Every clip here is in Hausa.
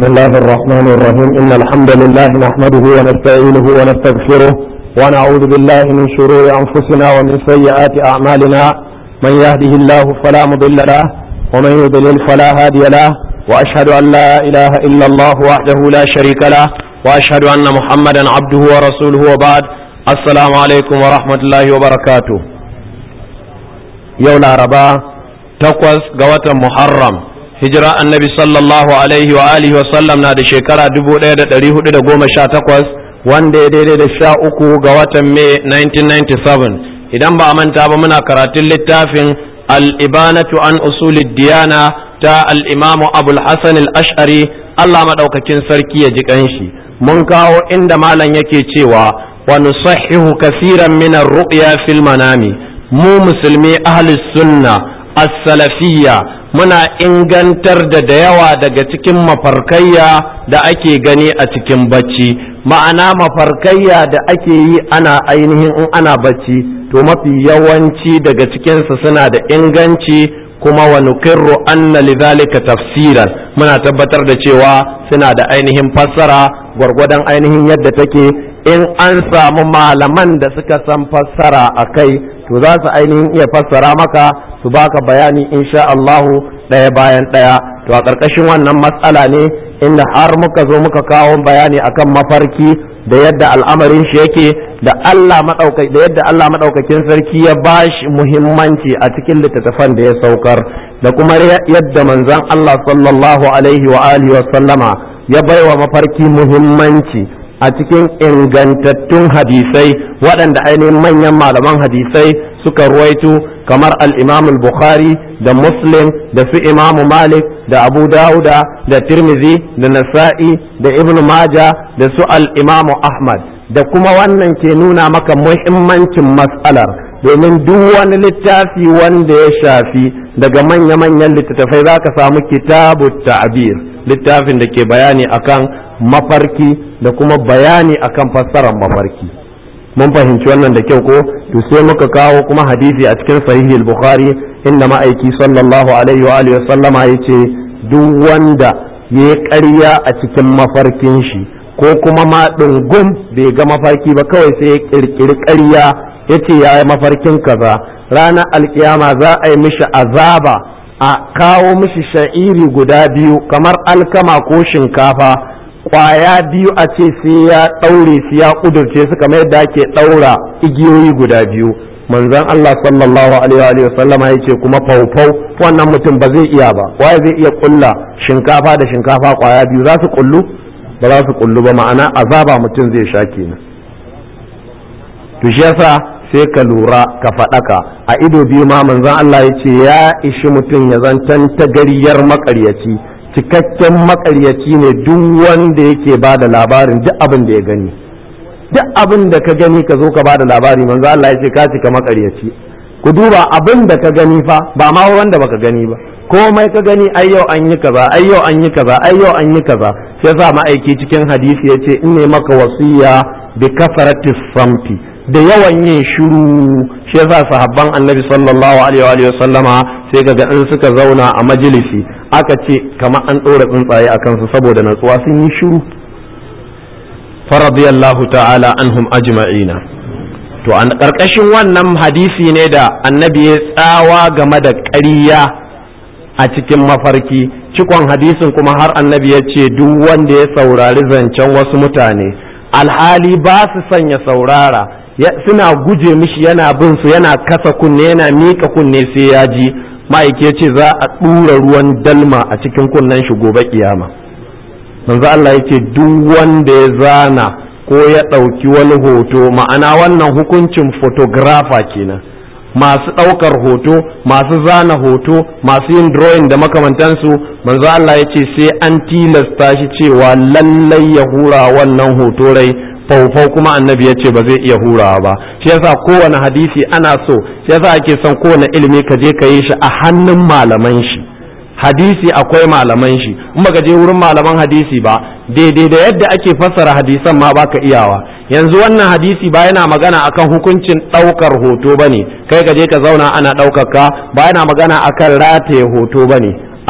بسم الله الرحمن الرحيم إن الحمد لله نحمده ونستعينه ونستغفره ونعوذ بالله من شرور أنفسنا ومن سيئات أعمالنا من يهده الله فلا مضل له ومن يضلل فلا هادي له وأشهد أن لا إله إلا الله وحده لا شريك له وأشهد أن محمدا عبده ورسوله وبعد السلام عليكم ورحمة الله وبركاته يوم الأربعاء تقوز قوة محرم hijira annabi sallallahu alaihi wa alihi wa sallam na da shekara 1418 wanda ya daidai da sha uku ga watan mai 1997 idan ba a manta ba muna karatun littafin al-ibanatu an usulid diyana ta al-imamu abul hasan al-ash'ari Allah madaukakin sarki ya ji kanshi mun kawo inda malam yake cewa wa nusahhihu kaseeran min ar-ru'ya fil manami mu musulmi ahli sunna as-salafiyya muna ingantar da da yawa daga cikin mafarkayya da ake gani a cikin bacci ma'ana mafarkayya da ake yi ana ainihin in ana bacci to mafi yawanci daga cikinsu suna da inganci kuma wa nukirru anna lidhalika tafsiran muna tabbatar da cewa suna da ainihin fassara gwargwadon ainihin yadda take in an samu malaman da suka san fassara a kai to za su ainihin iya fassara maka su baka bayani insha Allahu ɗaya bayan ɗaya to a ƙarƙashin wannan matsala ne inda har muka zo muka kawo bayani akan mafarki da yadda al'amarin shi yake da Allah da yadda Allah maɗaukakin sarki ya bashi muhimmanci a cikin littattafan da ya saukar da kuma yadda manzon Allah sallallahu alaihi wa alihi wa sallama ya baiwa mafarki muhimmanci a cikin ingantattun hadisai waɗanda ainihin manyan malaman hadisai suka ruwaito kamar al-imam al-bukhari da muslim da su imam malik da abu dauda da tirmizi da nasa'i da ibn maja da su al-imam ahmad da kuma wannan ke nuna maka muhimmancin matsalar domin duk wani littafi wanda ya shafi daga manya-manyan littattafai za ka samu kitabu ta'bir littafin da ke bayani akan mafarki da kuma bayani akan fassarar mafarki mun fahimci wannan da kyau ko to sai muka kawo kuma hadisi a cikin sahihi al-bukhari inda ma'aiki sallallahu alaihi wa alihi sallama yace duk wanda ya ƙarya a cikin mafarkin shi ko kuma ma ɗungum bai ga mafarki ba kawai sai ya ƙirƙiri ƙarya yace ya yi mafarkin kaza ranar alkiyama za a yi mishi azaba a kawo mishi sha'iri guda biyu kamar alkama ko shinkafa kwaya biyu a ce sai ya ɗaure su ya ƙudurce su kamar yadda ake ɗaura igiyoyi guda biyu manzon Allah sallallahu alaihi wa sallama ya ce kuma faufau wannan mutum ba zai iya ba waye zai iya ƙulla shinkafa da shinkafa kwaya biyu za su ƙullu ba za su ƙullu ba ma'ana azaba mutum zai sha kenan to shi yasa sai ka lura ka faɗaka a ido biyu ma manzon Allah ya ce ya ishi mutum ya zantan tagariyar maƙaryaci cikakken makaryaci ne duk wanda yake ba da labarin duk abin da ya gani duk abin da ka gani ka zo ka ba da labari manzo Allah ya ce ka cika makaryaci ku duba abin da ka gani fa ba ma wanda baka gani ba komai ka gani ai yau an yi kaza ai yau an yi kaza ai yau an yi kaza shi yasa ma'aiki cikin hadisi ya ce in ne maka wasiya bi kasaratis samti da yawan yin shiru shi yasa sahabban annabi sallallahu alaihi wa sallama sai ga in suka zauna a majalisi aka ce kamar an ɗora tsuntsaye a kansu saboda natsuwa sun yi shiru faradiyallahu ta'ala anhum ajma'ina to a ƙarƙashin wannan hadisi ne da annabi ya tsawa game da ƙarya a cikin mafarki cikon hadisin kuma har annabi ya ce duk wanda ya saurari zancen wasu mutane alhali ba su sanya saurara suna guje mishi yana bin su yana kasa kunne yana miƙa kunne sai ya ji ma'aike ce za a ɗura ruwan dalma a cikin kunnen shi gobe kiyama manzo Allah yake duk wanda ya zana ko ya ɗauki wani hoto ma'ana wannan hukuncin photographer kenan masu ɗaukar hoto masu zana hoto masu yin drawing da makamantansu manzo Allah ya ce sai an tilasta shi cewa lallai ya hura wannan hoto rai faufau kuma annabi ya ce ba zai iya hurawa ba shi yasa kowane hadisi ana so shi yasa ake son kowane ilimi ka je ka yi shi a hannun malaman shi hadisi akwai malaman shi in baka je wurin malaman hadisi ba daidai da yadda ake fassara hadisan ma baka iyawa yanzu wannan hadisi ba yana magana akan hukuncin ɗaukar hoto bane kai ka je ka zauna ana ɗaukar ka ba yana magana akan rataye hoto bane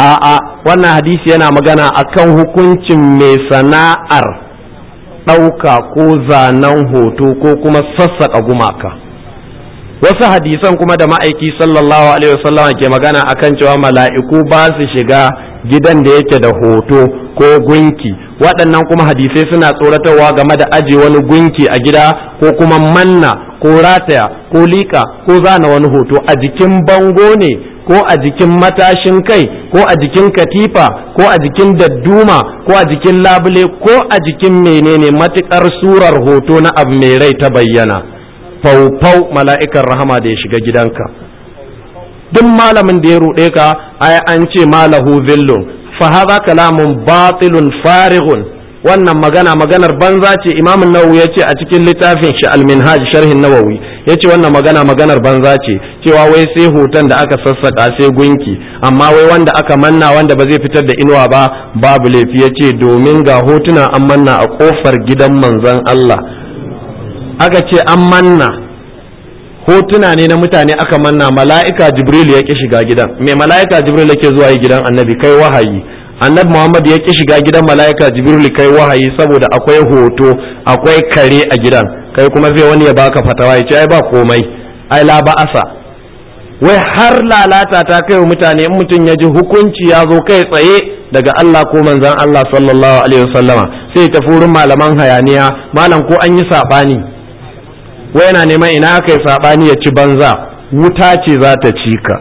a'a wannan hadisi yana magana akan hukuncin mai sana'ar ɗauka ko zanen hoto ko kuma sassaƙa gumaka wasu hadisan kuma da ma'aiki sallallahu alaihi wasallam ke magana akan cewa mala'iku ba su shiga gidan da yake da hoto ko gunki waɗannan kuma hadisai suna tsoratarwa game da aje wani gunki a gida ko kuma manna ko rataya ko liƙa ko zana wani hoto a jikin bango ne ko a jikin matashin kai ko a jikin katifa ko a jikin dadduma ko a jikin labule ko a jikin menene matukar surar hoto na abu mai rai ta bayyana faufau mala'ikan rahama da ya shiga gidanka duk malamin da ya ruɗe ka ai an ce malahu zillun fa hadha kalamun batilun farighun wannan magana maganar banza ce imamun nawawi ya ce a cikin littafin shi al-minhaj sharhin nawawi ya ce wannan magana maganar banza ce cewa wai sai hoton da aka sassaka sai gunki amma wai wanda aka manna wanda ba zai fitar da inuwa ba babu laifi ya ce domin ga hotuna an manna a kofar gidan manzon Allah aka ce an manna hotuna ne na mutane aka manna mala'ika jibril ya ki shiga gidan me mala'ika jibril yake zuwa yi gidan annabi kai wahayi annabi muhammad ya ki shiga gidan mala'ika jibril kai wahayi saboda akwai hoto akwai kare a gidan kai kuma zai wani ya baka fatawa ya ce ai ba komai ai la ba'asa wai har lalata ta kai wa mutane in mutum ya ji hukunci ya zo kai tsaye daga Allah ko manzon Allah sallallahu alaihi wasallama sai ta furin malaman hayaniya malam ko an yi sabani wai yana neman ina aka yi sabani ya ci banza wuta ce za ta ci ka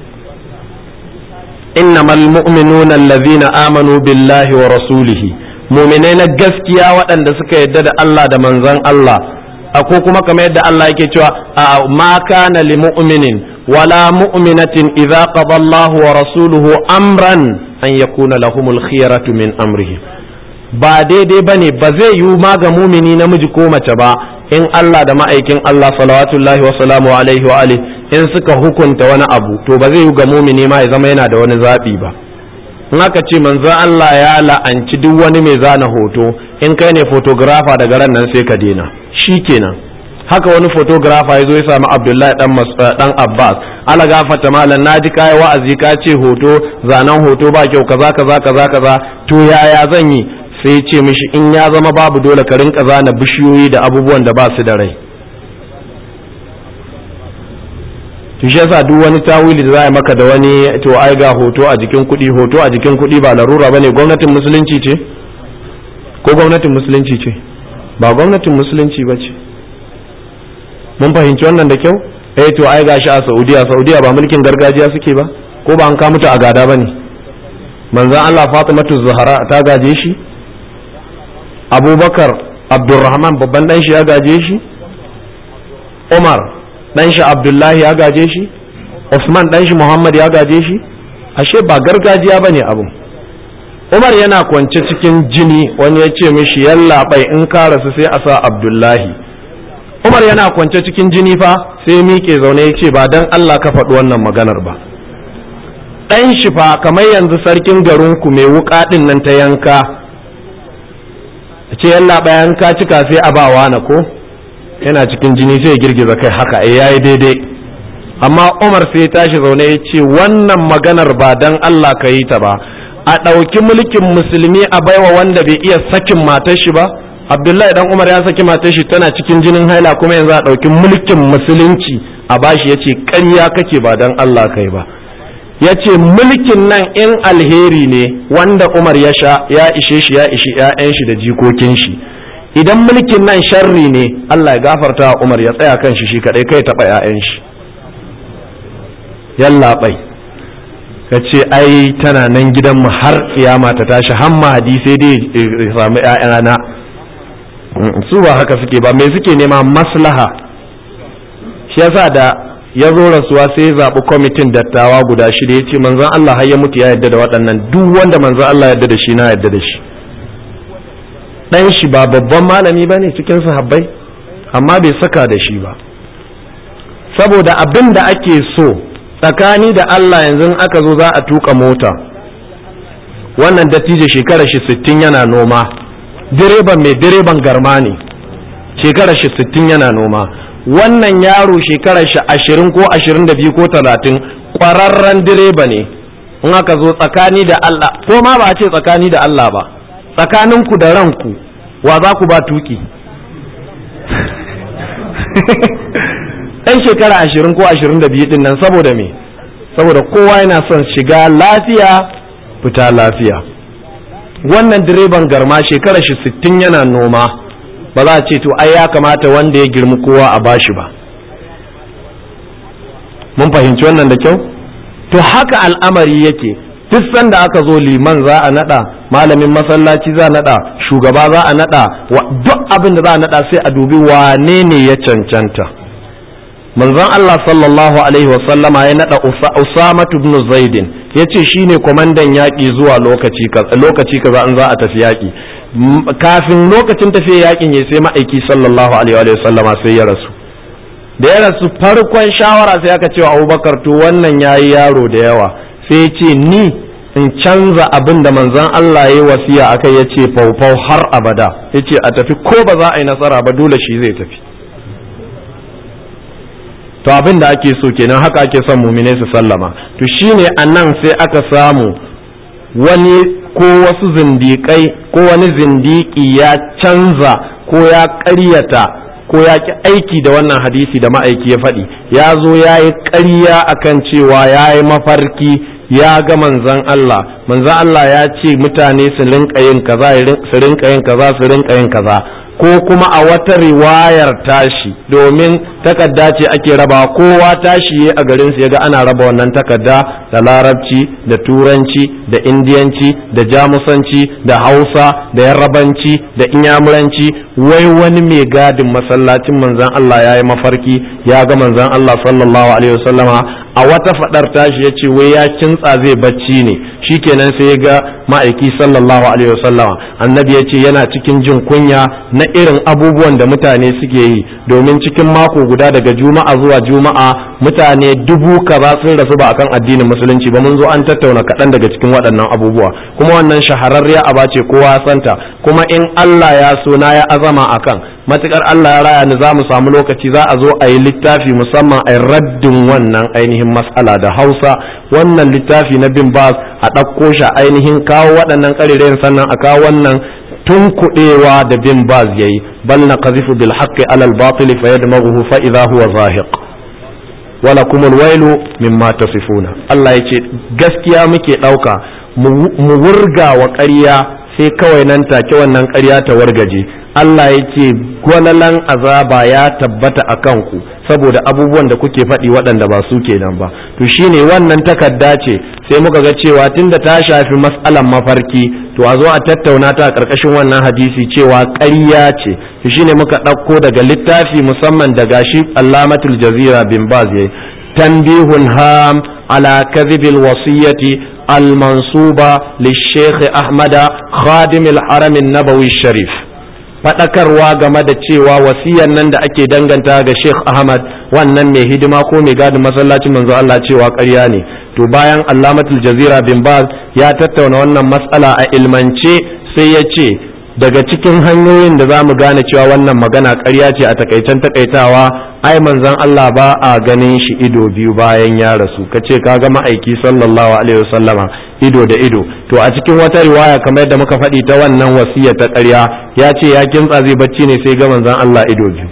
innamal mu'minuna allazina amanu billahi wa rasulihi mu'minai na gaskiya waɗanda suka yadda da Allah da manzon Allah ko kuma kamar yadda Allah yake cewa ma kana li mu'minin wala mu'minatin idza qada Allah wa rasuluhu amran an yakuna lahumul khiyaratu min amrihim ba daidai bane ba zai yiwu ma ga mumini namiji ko mace ba in Allah da ma'aikin Allah salawatullahi wa salamu alaihi wa alihi in suka hukunta wani abu to ba zai yi ga mumini ma ya zama yana da wani zaɓi ba in aka ce manzo Allah ya la'anci duk wani mai zana hoto in kai ne photographer daga ran nan sai ka daina kenan haka wani photographer ya zo ya samu Abdullahi dan dan Abbas ala gafata malam naji kai wa'azi ka ce hoto zanen hoto ba kyau kaza kaza kaza kaza to yaya zan yi sai ce mishi in ya zama babu dole ka rinka zana bishiyoyi da abubuwan da ba su da rai to shi yasa duk wani tawili da za a maka da wani to ai ga hoto a jikin kuɗi hoto a jikin kuɗi ba larura bane gwamnatin musulunci ce ko gwamnatin musulunci ce ba gwamnatin musulunci ba ce mun fahimci wannan da kyau eh to ai gashi a Saudiya Saudiya ba mulkin gargajiya suke ba ko ba an ka mutu a gada bane manzon Allah Fatimatu Zahra ta gaje shi Abubakar Abdulrahman babban dan shi ya gaje shi Umar dan shi abdullahi ya gaje shi usman dan shi muhammad ya gaje shi ashe ba gargajiya bane abun umar yana kwance cikin jini wani ya ce mishi yalla bai in ka rasu sai a sa abdullahi umar yana kwance cikin jini fa sai miƙe zaune ya ce ba dan allah ka faɗi wannan maganar ba ɗan shi fa kamar yanzu sarkin garinku mai wuƙa ɗin nan ta yanka ce yalla bai yanka cika sai a ba na ko yana cikin jini sai ya girgiza kai haka eh yayi daidai amma Umar sai ya tashi zaune ya ce wannan maganar ba dan Allah ka yi ta ba a ɗauki mulkin musulmi a baiwa wanda bai iya sakin matar shi ba Abdullahi dan Umar ya saki matar shi tana cikin jinin haila kuma yanzu a ɗauki mulkin musulunci a bashi ya ce ƙarya kake ba dan Allah kai ba ya ce mulkin nan in alheri ne wanda Umar ya sha ya ishe shi ya ishi 'ya'yan shi da jikokin shi idan mulkin nan sharri ne Allah ya gafarta wa Umar ya tsaya kan shi shi kadai kai taɓa 'ya'yan shi yallaɓai ka ce ai tana nan gidanmu har kiyama ta tashi hamma hadisai dai ya samu 'ya'yana su ba haka suke ba me suke nema maslaha shi yasa da ya zo rasuwa sai ya zaɓi kwamitin dattawa guda shida ya ce manzon Allah har ya mutu ya yarda da waɗannan duk wanda manzon Allah yarda da shi na yarda da shi ɗan shi ba babban malami ba ne cikin sahabbai amma bai saka da shi ba saboda abin da ake so tsakani da Allah yanzu aka zo za a tuka mota wannan dattijo shekarar shi sittin yana noma direban mai direban garma ne shekarar shi sittin yana noma wannan yaro shekarar shi ashirin ko ashirin da biyu ko talatin ƙwararren direba ne in aka zo tsakani da Allah ko ma ba a ce tsakani da Allah ba tsakaninku da ranku wa za ku ba tuki ɗan shekara ashirin ko ashirin da biyu nan saboda me saboda kowa yana son shiga lafiya fita lafiya wannan direban garma shekara shi sittin yana noma ba za a ce to ai ya kamata wanda ya girmi kowa a bashi ba mun fahimci wannan da kyau to haka al'amari yake duk sanda aka zo liman za a nada malamin masallaci za a nada shugaba za a nada duk abin da za a nada sai a dubi wane ne ya cancanta manzon Allah sallallahu alaihi wa sallama ya nada Usama ibn Zaidin yace shine kwamandan yaki zuwa lokaci lokaci kaza an za a tafi yaki kafin lokacin tafiya yakin ya sai ma'aiki sallallahu alaihi wa sallama sai ya rasu da ya rasu farkon shawara sai aka cewa Abubakar to wannan yayi yaro da yawa sai ya ce ni in canza abin da manzon Allah ya wasiya akai ya ce faufau har abada ya ce a tafi ko ba za a yi nasara ba dole shi zai tafi to abin da ake so kenan haka ake son mumine su sallama to shine a nan sai aka samu wani ko wasu zindiƙai ko wani zindiki ya canza ko ya ƙaryata ko ya ki aiki da wannan hadisi da ma'aiki ya faɗi ya zo ya yi ƙarya akan cewa ya yi mafarki ya ga manzan Allah manzan Allah ya ce mutane su rinka yin kaza su rinka yin kaza su rinka yin kaza ko kuma a wata riwayar tashi domin takarda ce ake raba kowa tashi a garin su yaga ana raba wannan takarda da larabci da turanci da indiyanci da jamusanci da hausa da yarrabanci da inyamuranci wai wani mai gadin masallacin manzan Allah ya yi mafarki ya ga manzan Allah sallallahu alaihi wasallama a wata fadar tashi ya ce wai ya kintsa zai bacci ne shikenan sai ya ga ma'aiki sallallahu alaihi wasallama annabi ya ce yana cikin jin kunya na irin abubuwan da mutane suke yi domin cikin mako guda daga juma'a zuwa juma'a mutane dubu kaza sun rasu ba akan addinin musulunci ba mun zo an tattauna kaɗan daga cikin waɗannan abubuwa kuma wannan shahararriya aba ce kowa santa kuma in Allah ya so na ya azama akan matukar Allah ya raya ni za mu samu lokaci za a zo a yi littafi musamman a raddin wannan ainihin mas'ala da Hausa wannan littafi na bin bas a ɗauko shi ainihin kawo waɗannan ƙarerayen sannan a kawo wannan tunkuɗewa da bin baz yayi bal na qazifu bil haqqi alal batil fa yadmaghuhu fa idha huwa zahiq wala kumul wailu mimma tasifuna Allah yace gaskiya muke ɗauka mu wurga wa ƙarya sai kawai nan take wannan ƙarya ta wargaje Allah yake gwalalan azaba ya tabbata a kanku saboda abubuwan da kuke faɗi waɗanda ba su kenan ba to shine wannan takarda ce sai muka ga cewa tunda ta shafi matsalan mafarki to a zo a tattauna ta a ƙarƙashin wannan hadisi cewa ƙarya ce to shine muka ɗauko daga littafi musamman daga shi allamatul jazira bin baz yayi tanbihun ham ala kadhibil wasiyati المنصوبة للشيخ أحمد خادم الحرم النبوي الشريف faɗakarwa game da cewa wasiyan nan da ake danganta ga Sheikh Ahmad wannan mai hidima ko mai gadin masallacin manzo Allah cewa ƙarya ne to bayan Allamatul Jazira bin Baz ya tattauna wannan matsala a ilmance sai ya ce daga cikin hanyoyin da za mu gane cewa wannan magana ƙarya ce a takaicen takaitawa ai manzon Allah ba a ganin shi ido biyu bayan ya rasu ka ce ka ga ma'aiki sallallahu alaihi wasallama ido da ido to a cikin wata riwaya kamar yadda muka faɗi ta wannan wasiya ta ƙarya ya ce ya kintsa zai bacci ne sai ga manzon Allah ido biyu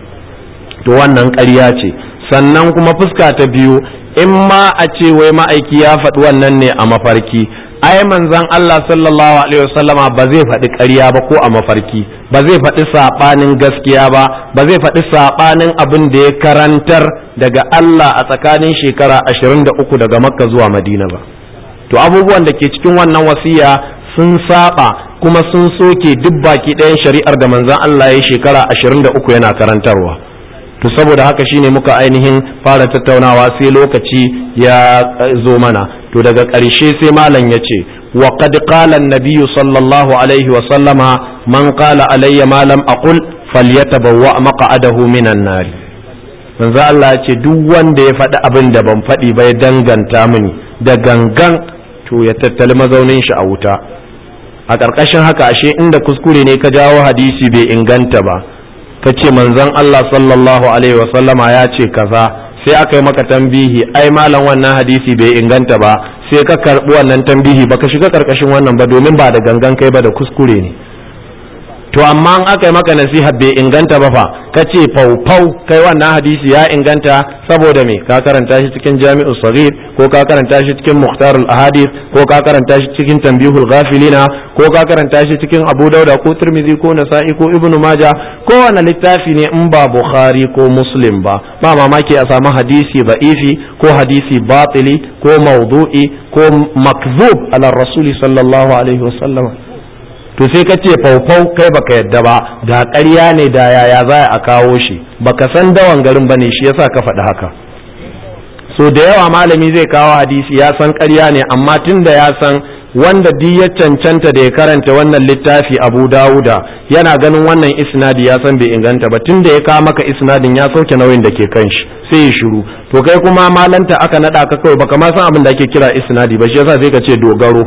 to wannan ƙarya ce sannan kuma fuska ta biyu in ma a ce wai ma'aiki ya faɗi wannan ne a mafarki ai manzon Allah sallallahu alaihi wasallama ba zai faɗi ƙarya ba ko a mafarki ba zai faɗi saɓanin gaskiya ba ba zai faɗi saɓanin abin da ya karantar daga Allah a tsakanin shekara 23 daga Makka zuwa Madina ba to abubuwan da ke cikin wannan wasiya sun saba kuma sun soke duk baki ɗayan shari'ar da manzon Allah ya shekara 23 yana karantarwa to saboda haka shine muka ainihin fara tattaunawa sai lokaci ya zo mana to daga ƙarshe sai malam ya ce wa qad qala an-nabiy sallallahu alaihi wa sallama man qala alayya ma lam aqul falyatabawwa maq'adahu minan nar manzo Allah ya ce duk wanda ya faɗi abin da ban faɗi ba ya danganta mini da gangan to ya tattali mazaunin shi a wuta a ƙarƙashin haka ashe inda kuskure ne ka jawo hadisi bai inganta ba ka ce manzon Allah sallallahu alaihi wasallama ya ce kaza sai aka yi maka tambihi ai malam wannan hadisi bai inganta ba sai ka karɓi wannan tambihi baka shiga karkashin wannan ba domin ba da gangan kai ba da kuskure ne to amma an aka yi maka nasiha bai inganta ba fa ka ce faufau kai wannan hadisi ya inganta saboda me ka karanta shi cikin jami'ul saghir ko ka karanta shi cikin muhtarul ahadith ko ka karanta shi cikin tanbihul ghafilina ko ka karanta shi cikin abu dauda ko tirmidhi ko nasa'i ko ibnu maja ko wani littafi ne in ba bukhari ko muslim ba ba mamaki a samu hadisi ba'ifi ko hadisi batili ko maudu'i ko makzub ala rasuli sallallahu alaihi wasallam to sai ka ce faufau kai baka yadda ba da ƙarya ne da yaya za a kawo shi baka san dawan garin bane shi yasa ka faɗi haka so da yawa malami zai kawo hadisi ya san ƙarya ne amma tun da ya san wanda duk ya cancanta da ya karanta wannan littafi abu dawuda yana ganin wannan isnadi ya san bai inganta ba tun da ya kawo maka isnadin ya sauke nauyin da ke kan shi sai ya shiru to kai kuma malanta aka naɗa ka kawai baka ma san abin da ake kira isnadi ba shi yasa sai ka ce dogaro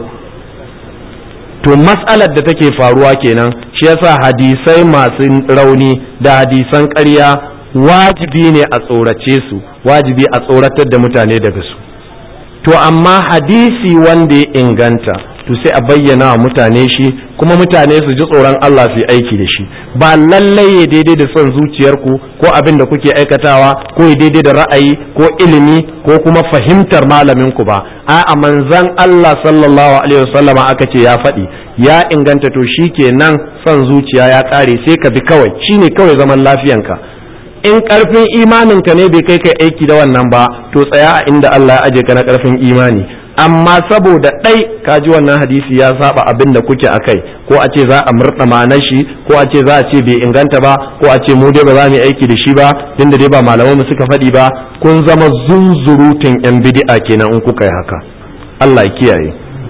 to matsalar da take faruwa kenan shi yasa hadisai masu rauni da hadisan ƙarya wajibi ne a tsorace su wajibi a tsoratar da mutane daga su to amma hadisi wanda ya inganta to sai a bayyana wa mutane shi kuma mutane su ji tsoron Allah su yi aiki da shi ba lallai ya daidai da son zuciyarku ko abin da kuke aikatawa ko ya daidai da ra'ayi ko ilimi ko kuma fahimtar malaminku ba a'a manzon Allah sallallahu alaihi wasallam aka ce ya faɗi ya inganta to shi kenan son zuciya ya ƙare sai ka bi kawai shine kawai zaman lafiyanka in karfin imaninka ne bai kai kai aiki da wannan ba to tsaya a inda Allah ya aje ka na karfin imani amma saboda ɗai ka ji wannan hadisi ya saba abin da kuke a kai ko a ce za a murɗa ma'anar shi ko a ce za a ce bai inganta ba ko a ce mu dai ba za mu yi aiki da shi ba inda dai ba malaman mu suka faɗi ba kun zama zunzurutun yan bid'a kenan in kuka yi haka Allah ya kiyaye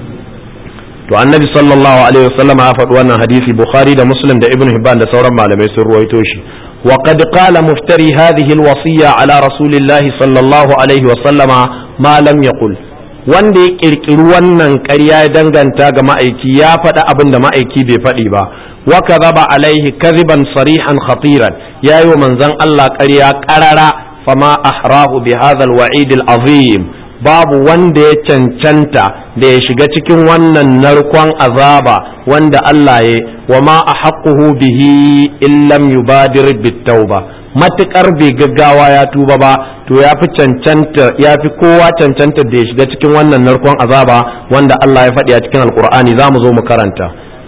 to annabi sallallahu alaihi wasallam ya faɗi wannan hadisi bukhari da muslim da ibnu hibban da sauran malamai sun ruwaito shi وقد قال مفتري هذه الوصية على رسول الله صلى الله عليه وسلم ما لم يقل wanda ya kirkiri wannan ƙarya ya danganta ga ma'aiki ya faɗi abin da ma'aiki bai faɗi ba wa kadhaba alaihi kadhiban sarihan khatiran yayi wa manzon Allah ƙarya ƙarara fama ahrahu bi hadha alwa'id alazim babu wanda ya cancanta da ya shiga cikin wannan narkon azaba wanda Allah ya wa ma ahaqquhu bihi illam yubadir bitauba matukar bai gaggawa ya tuba ba to ya fi cancanta ya fi kowa cancanta da ya shiga cikin wannan narkon azaba wanda Allah ya faɗi a cikin alkur'ani za mu zo mu karanta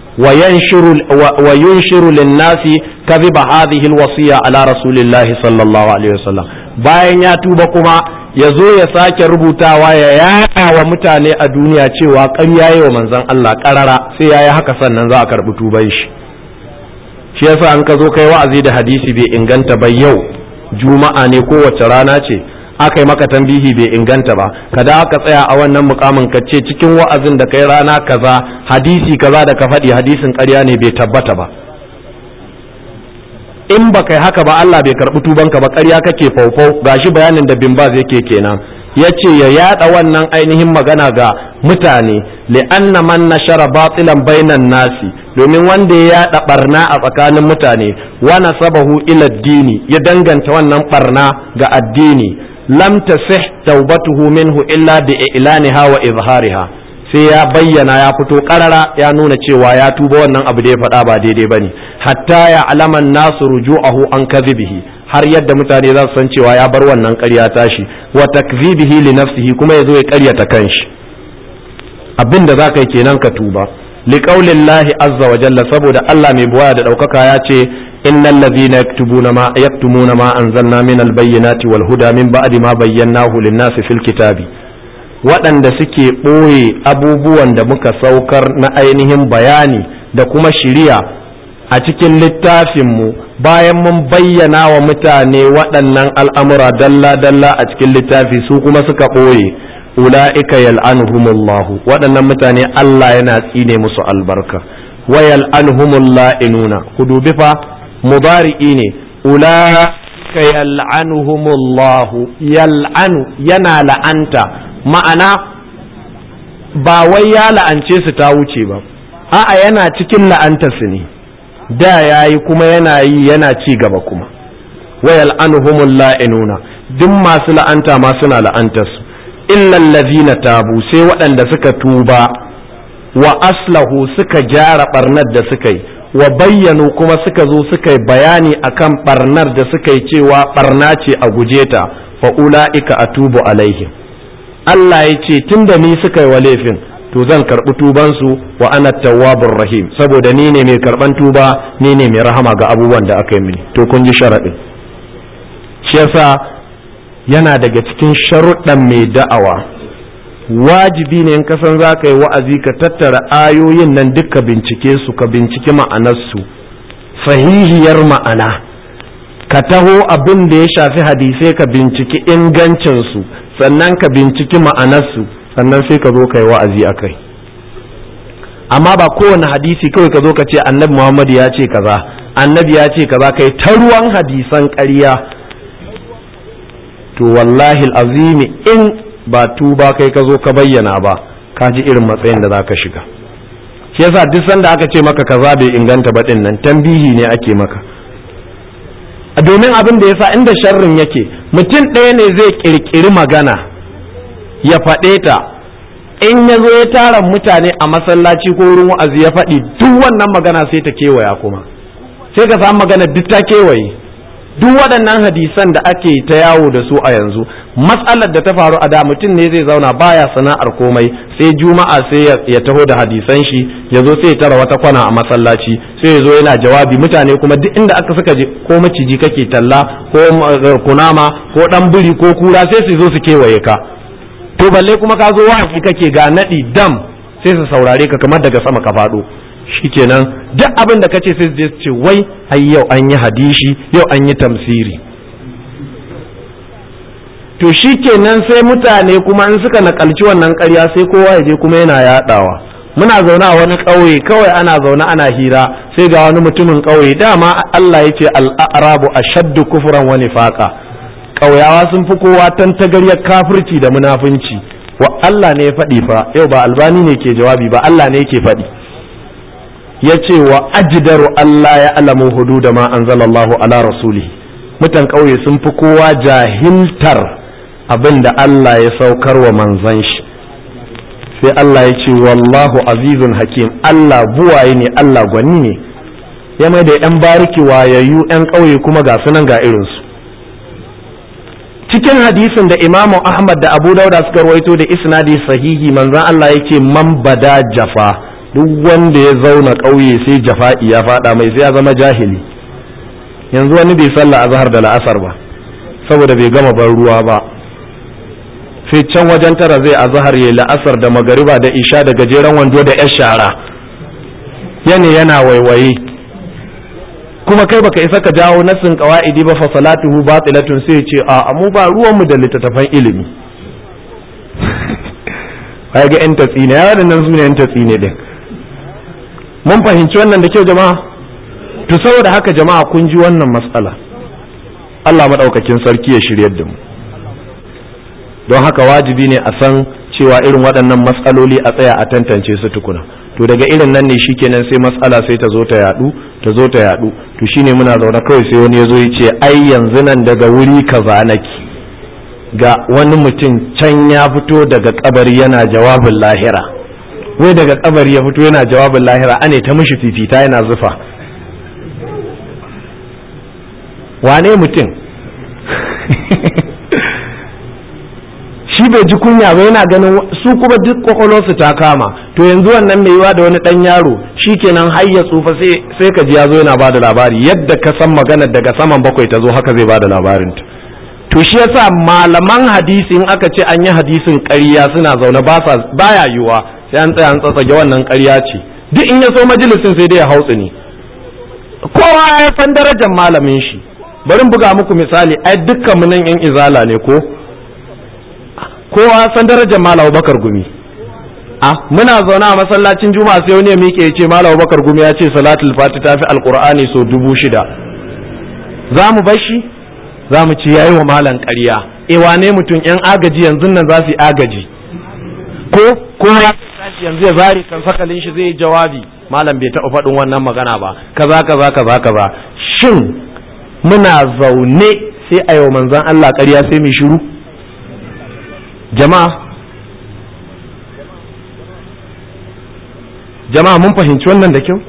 wa yunshiru lin-nasi kadhiba hadhihi al-wasiya ala rasulillahi sallallahu alaihi wasallam bayan ya tuba kuma ya zo ya sake rubutawa ya yaɗa wa mutane a duniya cewa ƙarya yi wa manzon Allah ƙarara sai ya yi haka sannan za a karɓi tuban shi shi yasa an ka zo kai wa'azi da hadisi bai inganta ba yau juma'a ne kowace rana ce aka yi maka tambihi bai inganta ba kada aka tsaya a wannan mukamin ka ce cikin wa'azin da kai rana kaza hadisi kaza da ka faɗi hadisin ƙarya ne bai tabbata ba in ba kai haka ba Allah bai karɓi tubanka ba ƙarya kake faufau gashi bayanin da bimbaz yake kenan ya ce ya yada wannan ainihin magana ga mutane li'anna man nashara batilan bainan nasi domin wanda ya yada barna a tsakanin mutane wa nasabahu ila dini ya danganta wannan barna ga addini lam tasih taubatuhu minhu illa bi ilaniha wa izhariha sai ya bayyana ya fito karara ya nuna cewa ya tuba wannan abu da ya faɗa ba daidai bane hatta ya alaman nasu ruju'ahu an kadhibihi har yadda mutane za su san cewa ya bar wannan ƙarya tashi wa takzibihi li nafsihi kuma yazo ya ƙaryata kanshi abin da za ka yi kenan ka tuba liqaulillahi azza wa jalla saboda Allah mai buwaya da ɗaukaka ya ce innal ladhina yaktubuna ma yaktumuna ma anzalna min albayyinati wal huda min ba'di ma bayyanahu lin-nasi fil kitabi waɗanda suke ɓoye abubuwan da muka saukar na ainihin bayani da kuma shiriya a cikin littafinmu bayan mun bayyana wa mutane waɗannan al'amura dalla-dalla a cikin littafi su kuma suka ɓoye ula'ika yal'anuhumullahu waɗannan mutane Allah yana tsine musu albarka wa yal'anuhumulla'inuna ku dubi fa mubari'i ne ula'ika yal'anuhumullahu yal'anu yana la'anta ma'ana ba wai ya la'ance su ta wuce ba a'a yana cikin la'antarsu ne da ya yi kuma yana yi yana ci gaba kuma wayal anhumul la'inuna duk masu la'anta ma suna la'antarsu illa allazina tabu sai waɗanda suka tuba wa aslahu suka gyara barnar da suka yi wa bayyanu kuma suka zo suka yi bayani akan barnar da suka yi cewa barna ce a guje ta fa ula'ika atubu alaihim Allah ya ce tunda ni suka yi wa laifin to zan karɓi tubansu wa ana tawwabur rahim saboda ni ne mai karɓan tuba ni ne mai rahama ga abubuwan da aka yi mini to kun ji sharaɗin shi yasa yana daga cikin sharuɗan mai da'awa wajibi ne in ka san za ka yi wa'azi ka tattara ayoyin nan duka bincike su ka binciki ma'anarsu sahihiyar ma'ana ka taho abin da ya shafi hadisai ka binciki ingancinsu sannan ka binciki ma'anarsu sannan sai ka zo ka yi wa'azi a kai amma ba kowane hadisi kawai ka zo ka ce annabi muhammadu ya ce kaza annabi ya ce kaza kai ta ruwan hadisan ƙarya to wallahi azimi in ba tuba kai ka zo ka bayyana ba ka ji irin matsayin da za ka shiga shi yasa duk sanda aka ce maka kaza bai inganta ba din nan tambihi ne ake maka domin abin da yasa inda sharrin yake mutum ɗaya ne zai ƙirƙiri magana ya faɗe ta in ya zo ya tara mutane a masallaci ko wurin wa'azi ya faɗi duk wannan magana sai ta kewaya kuma sai ka samu magana duk ta kewaye duk waɗannan hadisan da ake ta yawo da su a yanzu matsalar da ta faru a da mutum ne zai zauna baya sana'ar komai sai juma'a sai ya taho da hadisan shi ya zo sai ya tara wata kwana a masallaci sai ya zo yana jawabi mutane kuma duk inda aka suka je ko maciji kake talla ko kunama ko dan biri ko kura sai su zo su kewaye ka to balle kuma ka zo wa'azi kake ga nadi dam sai su saurare ka kamar daga sama ka faɗo shikenan duk abin da kace sai su ce wai ai yau an yi hadishi yau an yi tamsiri to shikenan sai mutane kuma in suka nakalci wannan ƙarya sai kowa ya je kuma yana yadawa muna zaune a wani ƙauye kawai ana zaune ana hira sai ga wani mutumin ƙauye dama Allah ya ce al'arabu ashaddu kufran wa nifaqa ƙauyawa sun fi kowa tantagaryar kafirci da munafunci wa Allah ne ya faɗi fa yau ba albani ne ke jawabi ba Allah ne yake faɗi ya ce wa ajidaru Allah ya alamu hudu da ma anzalallahu ala rasuli mutan ƙauye sun fi kowa jahiltar abin da Allah ya saukar wa manzan shi sai Allah ya ce wallahu azizun hakim Allah buwaye ne Allah gwani ne ya mai da yan bariki wayayyu yan ƙauye kuma ga sunan ga irinsu cikin hadisin da imamu ahmad da abu dauda suka rawaito da isnadi sahihi manzan Allah ya ce man bada jafa duk wanda ya zauna ƙauye sai jafa'i ya faɗa mai sai ya zama jahili yanzu wani bai sallah azhar da la'asar ba saboda bai gama ban ruwa ba sai can wajen tara zai azhar ya la'asar da magariba da isha da gajeren wando da yar shara yana yana waiwaye kuma kai baka isa ka jawo nasin qawaidi ba fa salatuhu batilatun sai ce a mu ba ruwanmu da littattafan ilimi kai ga yan tatsi ne ya waɗannan su ne yan tatsi ne din mun fahimci wannan da kyau jama'a to saboda haka jama'a kun ji wannan matsala Allah maɗaukakin sarki ya shiryar da mu don haka wajibi ne a san cewa irin waɗannan matsaloli a tsaya a tantance su tukuna to daga irin nan ne shikenan sai matsala sai ta zo ta yadu ta zo ta yadu to shine muna zaune kawai sai wani ya zo ya ce ai yanzu nan daga wuri kaza nake ga wani mutum can ya fito daga kabari yana jawabin lahira wai daga kabari ya fito yana jawabin lahira ane ta mishi fifita yana zufa wane mutum shi bai ji kunya ba yana ganin su kuma duk kwakwalwarsu ta kama to yanzu wannan mai yiwa da wani dan yaro shi kenan har ya tsufa sai ka ji ya zo yana ba da labari yadda ka san maganar daga saman bakwai ta zo haka zai ba da labarinta to shi yasa malaman hadisi in aka ce an yi hadisin ƙarya suna zaune ba sa baya yiwa sai an tsaya an tsatsage wannan ƙarya ce duk in ya so majalisin sai dai ya hautsu ne kowa ya san darajar malamin shi bari buga muku misali ai dukkan mu nan yan izala ne ko kowa san darajar malam bakar gumi a muna zaune a masallacin juma'a sai wani ya miƙe ya ce malam bakar gumi ya ce salatul fati ta fi alqur'ani so dubu shida za mu bar shi za mu ci yayi wa malam ƙarya e wane mutum yan agaji yanzu nan za su yi agaji ko ko ya tashi yanzu ya zari kan sakalin shi zai yi jawabi malam bai taɓa faɗin wannan magana ba kaza kaza kaza kaza shin muna zaune sai a yau manzon Allah ƙarya sai mai shiru jama'a jama'a mun fahimci wannan da kyau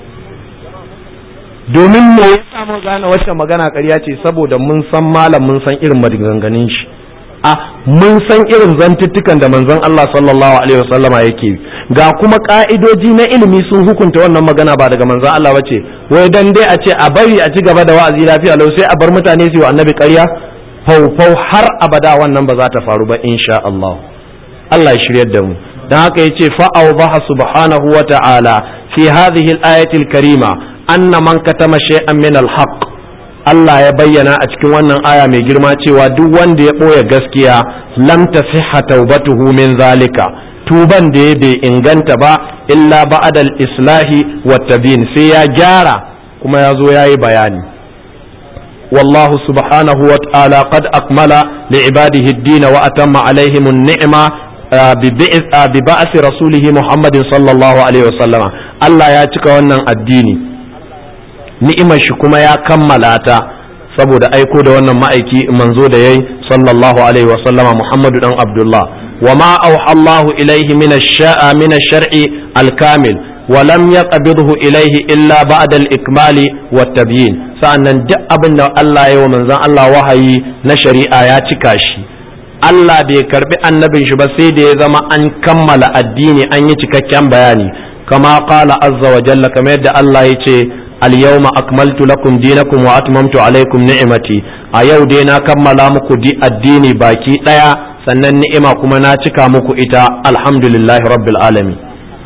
domin me ya samu gane wacce magana ƙarya ce saboda mun san malam mun san irin maganganun shi a mun san irin zantuttukan da manzon Allah sallallahu alaihi wasallama yake ga kuma ka'idoji na ilimi sun hukunta wannan magana ba daga manzon Allah bace wai dan dai a ce a bari a ci gaba da wa'azi lafiya lau sai a bar mutane su yi wa annabi ƙarya faufau har abada wannan ba za ta faru ba insha Allah Allah ya shiryar da mu dan haka yace fa awdaha subhanahu wa ta'ala fi hadhihi al-ayati al-karima anna man katama shay'an min al-haqq Allah ya bayyana a cikin wannan aya mai girma cewa duk wanda ya ɓoye gaskiya lam tasihha taubatuhu min zalika tuban da ya bai inganta ba illa ba'dal islahi wa tabin sai ya gyara kuma ya zo yayi bayani والله سبحانه وتعالى قد أكمل لعباده الدين وأتم عليهم النعمة ببعث رسوله محمد صلى الله عليه وسلم الله ياتيك wannan addini ni'imar shi kuma ya kammala ta saboda aiko da wannan ma'aiki manzo da yayi sallallahu alaihi wa sallama Muhammadu dan Abdullah wa ma auha Allahu ilaihi min ash-sha'a min ash-shar'i al-kamil wa lam yaqbidhu ilaihi illa ba'da al-ikmali wa tabyin sa'annan duk abin da Allah ya wa manzon Allah wahayi na shari'a ya cika shi Allah bai karbi annabin shi ba sai da ya zama an kammala addini an yi cikakken bayani kama qala azza wa jalla kamar yadda Allah ya ce اليوم أكملت لكم دينكم وأتممت عليكم نعمتي أيو دينا كملا مكو دي الديني باكي ليا sannan ni'ima kuma na cika muku ita alhamdulillahi rabbil alamin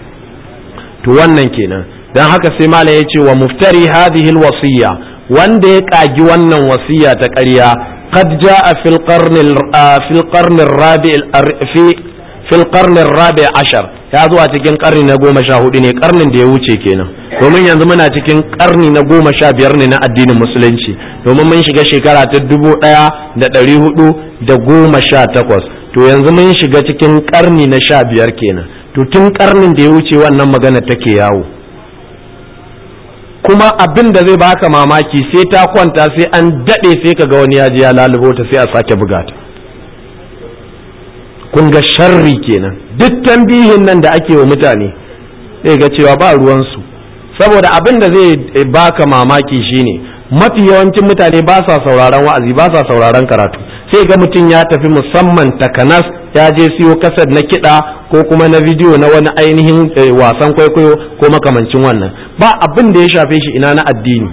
to wannan kenan dan haka sai malam yace wa muftari hadhihi alwasiya wanda ya kagi wannan wasiya ta ƙarya qad jaa fil qarn fil qarn rabi fi fil qarn rabi ashar ya zo a cikin karni na goma sha hudu ne karnin da ya wuce kenan domin yanzu muna cikin karni na goma sha biyar ne na addinin musulunci domin mun shiga shekara ta dubu ɗaya da ɗari hudu da goma sha takwas to yanzu mun shiga cikin karni na sha biyar kenan to tun karnin da ya wuce wannan magana take yawo kuma abin da zai baka mamaki sai ta kwanta sai an daɗe sai ka ga wani ya ji ya lalubo ta sai a sake buga ta kun ga sharri kenan duk tambihin nan da ake wa mutane zai ga cewa ba ruwansu saboda abin da zai baka mamaki shine mafi yawancin mutane ba sa sauraron wa'azi ba sa sauraron karatu sai ga mutum ya tafi musamman takanas ya je siyo kasar na kiɗa ko kuma na bidiyo na wani ainihin wasan kwaikwayo ko makamancin wannan ba abin da ya shafe shi ina na addini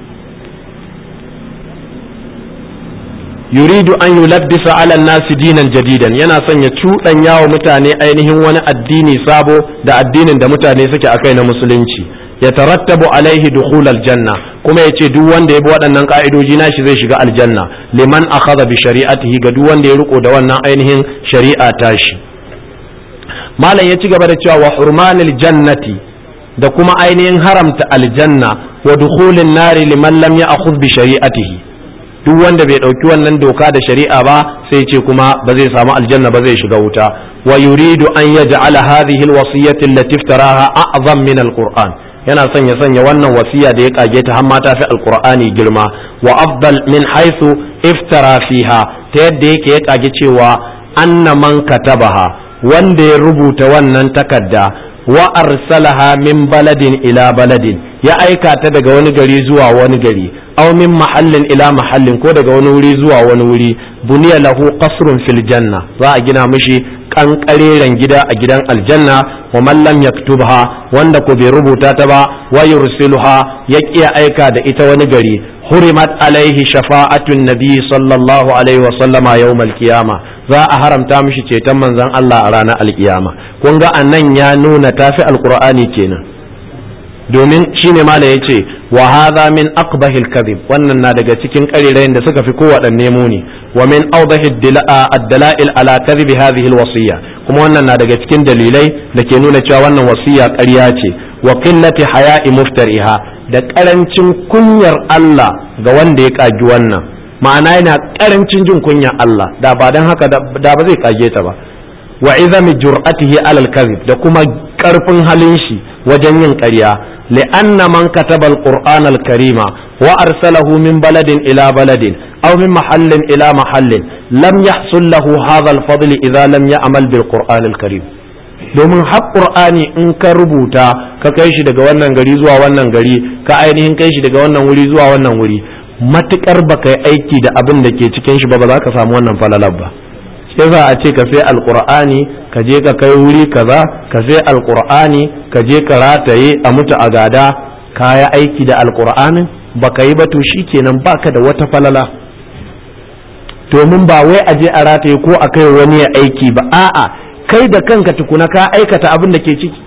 yuridu an yulabbisa ala nasi dinan jadidan yana son ya cuɗanya wa mutane ainihin wani addini sabo da addinin da mutane suke akai na musulunci ya tarattabu alaihi dukhul aljanna kuma yace duk wanda ya bi waɗannan ka'idoji nashi zai shiga aljanna liman akhadha bi shari'atihi ga duk wanda ya riko da wannan ainihin shari'a tashi malam ya ci gaba da cewa wa hurmanil jannati da kuma ainihin haramta aljanna wa dukhulin nari liman lam ya'khudh bi shari'atihi duk wanda bai ɗauki wannan doka da shari'a ba sai ce kuma ba zai samu aljanna ba zai shiga wuta wa yuridu an yaj'ala hadhihi alwasiyyati allati iftaraha a'zam min alquran yana son ya sanya wannan wasiya da ya kage ta har ma ta fi alqur'ani girma wa afdal min haythu iftara fiha ta yadda yake ya kage cewa anna man katabaha wanda ya rubuta wannan takarda wa arsalaha min baladin ila baladin ya aika ta daga wani gari zuwa wani gari aw min mahallin ila mahallin ko daga wani wuri zuwa wani wuri buniya lahu qasrun fil janna za a gina mishi kankareren gida a gidan aljanna wa man lam yaktubha wanda ko bai rubuta ta ba wa yursiluha ya kiya aika da ita wani gari hurimat alaihi shafa'atun nabi sallallahu alaihi wa sallama yawmal qiyama za a haramta mishi ceton manzon Allah a ranar alkiyama kun ga anan ya nuna tafi alqur'ani kenan domin shine mala yace wa hadha min aqbahil kadhib wannan na daga cikin karirayin da suka fi kowaɗanne muni wa min awdahi ad-dala'il ala kadhib hadhihi al-wasiyya kuma wannan na daga cikin dalilai da ke nuna cewa wannan wasiya ƙarya ce wa qillati haya'i muftariha da karancin kunyar Allah ga wanda ya kagi wannan ma'ana yana karancin jin kunyar Allah da ba dan haka da ba zai kage ta ba wa izami jur'atihi alal kadhib da kuma karfin halin shi wajen yin ƙarya li'anna man kataba al-qur'an al-karima wa arsalahu min baladin ila baladin aw min mahallin ila mahallin lam yahsul lahu hadha al-fadl idza lam ya'mal bil qur'an al-karim domin har qur'ani in ka rubuta ka kai shi daga wannan gari zuwa wannan gari ka ainihin kai shi daga wannan wuri zuwa wannan wuri matukar baka yi aiki da abin da ke cikin shi ba ba za ka samu wannan falalar ba sai za a ce ka sai alqur'ani ka je ka kai wuri kaza ka sai alqur'ani ka je ka rataye a mutu a gada ka yi aiki da alqur'anin baka yi ba to shikenan baka da wata falala domin ba wai a je a rataye ko a kai wani ya aiki ba a'a kai da kanka tukuna ka aikata abin da ke ciki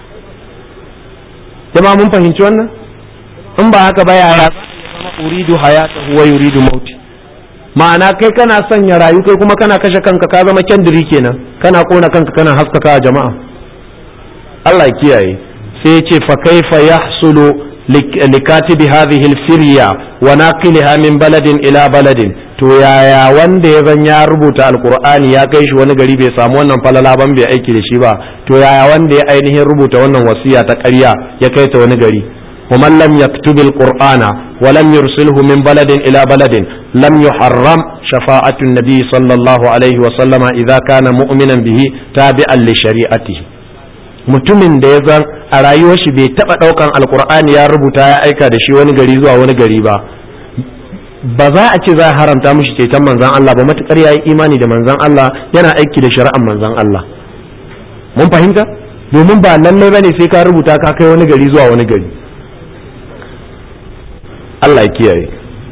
jama mun fahimci wannan in ba haka ba yara uridu hayatahu wa yuridu mauti ma'ana kai kana son ya rayu kai kuma kana kashe kanka ka zama kyandiri kenan kana kona kanka kana haskaka jama'a Allah ya kiyaye sai ya ce fa kaifa yahsulu likatibi hadhihi al-firya wa naqilaha min baladin ila baladin to yaya wanda ya zan ya rubuta alkur'ani ya kai shi wani gari bai samu wannan falala ban bai aiki da shi ba to yaya wanda ya ainihin rubuta wannan wasiya ta ƙarya ya kai ta wani gari ومن لم يكتب القرآن ولم يرسله من بلد إلى بلد لم يحرم شفاعة النبي صلى الله عليه وسلم إذا كان مؤمنا به تابعا لشريعته mutumin da ya zan a rayuwar shi bai taɓa ɗaukan alkur'ani ya rubuta ya aika da shi wani gari zuwa wani gari ba ba za a ce za a haramta mishi ceton manzan Allah ba matukar ya yi imani da manzan Allah yana aiki da shari'ar manzan Allah mun fahimta domin ba lallai bane sai ka rubuta ka kai wani gari zuwa wani gari Allah ya kiyaye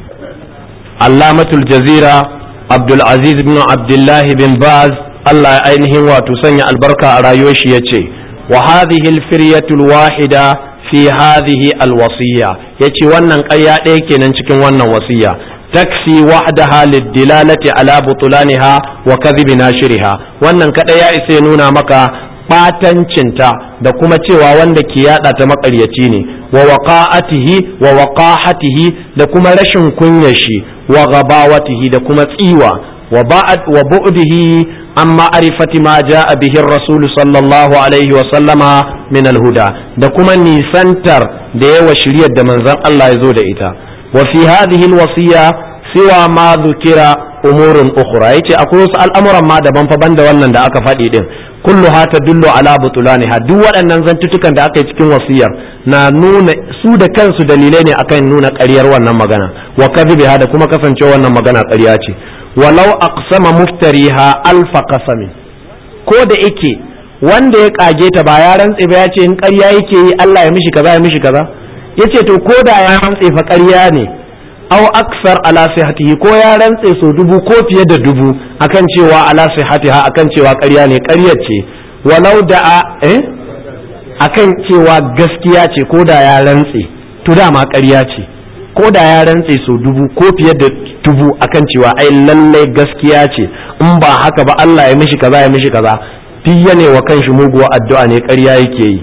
Allamatul Jazira Abdul Aziz bin Abdullah bin Baz Allah ya ainihin wato sanya albarka a rayuwar shi yace wa hadhihi al-firyatul wahida fi hadhihi alwasiya yace wannan ƙarya ɗaya kenan cikin wannan wasiya taksi wahdaha lidilalati ala butulaniha wa kadhibi nashiriha wannan kada ya isa ya nuna maka batancinta da kuma cewa wanda ke yada ta makaryaci ne wa waqa'atihi wa waqahatihi da kuma rashin kunyar shi wa gabawatihi da kuma tsiwa wa ba'd wa bu'dihi amma arifati ma ja'a bihi ar-rasul sallallahu alaihi wa sallama min al-huda da kuma nisantar da yawa shiryar da manzon Allah ya zo da ita wa fi hadhihi al-wasiya siwa ma dhukira umurun ukhra yace akwai wasu al'amuran ma daban fa banda wannan da aka faɗi din kulluha tadullu ala butulaniha duk waɗannan zantutukan da aka yi cikin wasiyar na nuna su da kansu dalilai ne akan nuna ƙaryar wannan magana wa kadhibiha da kuma kasancewa wannan magana ƙarya ce walau aqsama muftariha alfa qasami ko da yake wanda ya kage ta ba ya rantse ba ya ce in ƙarya yake yi Allah ya mishi kaza ya mishi kaza yace to ko da ya rantse fa ƙarya ne aw aksar ala sihatihi ko ya rantse so dubu ko fiye da dubu akan cewa ala sihatiha akan cewa ƙarya ne ƙaryar ce walau da a eh akan cewa gaskiya ce ko da ya rantse to dama ƙarya ce ko da ya rantse so dubu ko fiye da dubu akan cewa ai lallai gaskiya ce in ba haka ba Allah ya mishi kaza ya mishi kaza duk ne wa kanshi muguwa addu'a ne ƙarya yake yi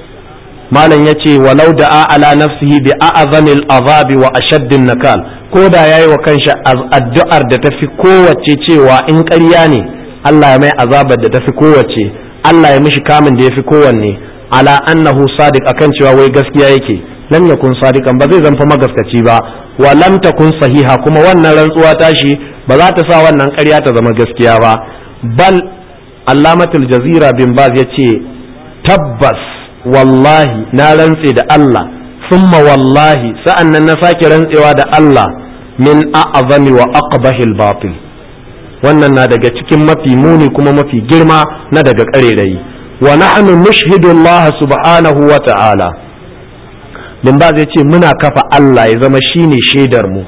malam ya ce walau da ala nafsihi bi a'azamil azabi wa ashaddin nakal ko da yayi wa kanshi addu'ar da tafi kowace cewa in ƙarya ne Allah ya mai azabar da tafi kowace Allah ya mishi kamun da yafi kowanne ala annahu sadiq akan cewa wai gaskiya yake lam yakun sadiqan ba zai zanfa magaskaci ba wa lam takun sahiha kuma wannan rantsuwa tashi ba za ta sa wannan ƙarya ta zama gaskiya ba bal allamatul jazira bin baz yace tabbas wallahi na rantse da Allah summa wallahi sa'an nan na sake rantsewa da Allah min a'azami wa aqbahil batil wannan na daga cikin mafi muni kuma mafi girma na daga ƙarerayi wa nahnu nushhidu Allah subhanahu wa ta'ala bin ba zai ce muna kafa Allah ya zama shine shaidar mu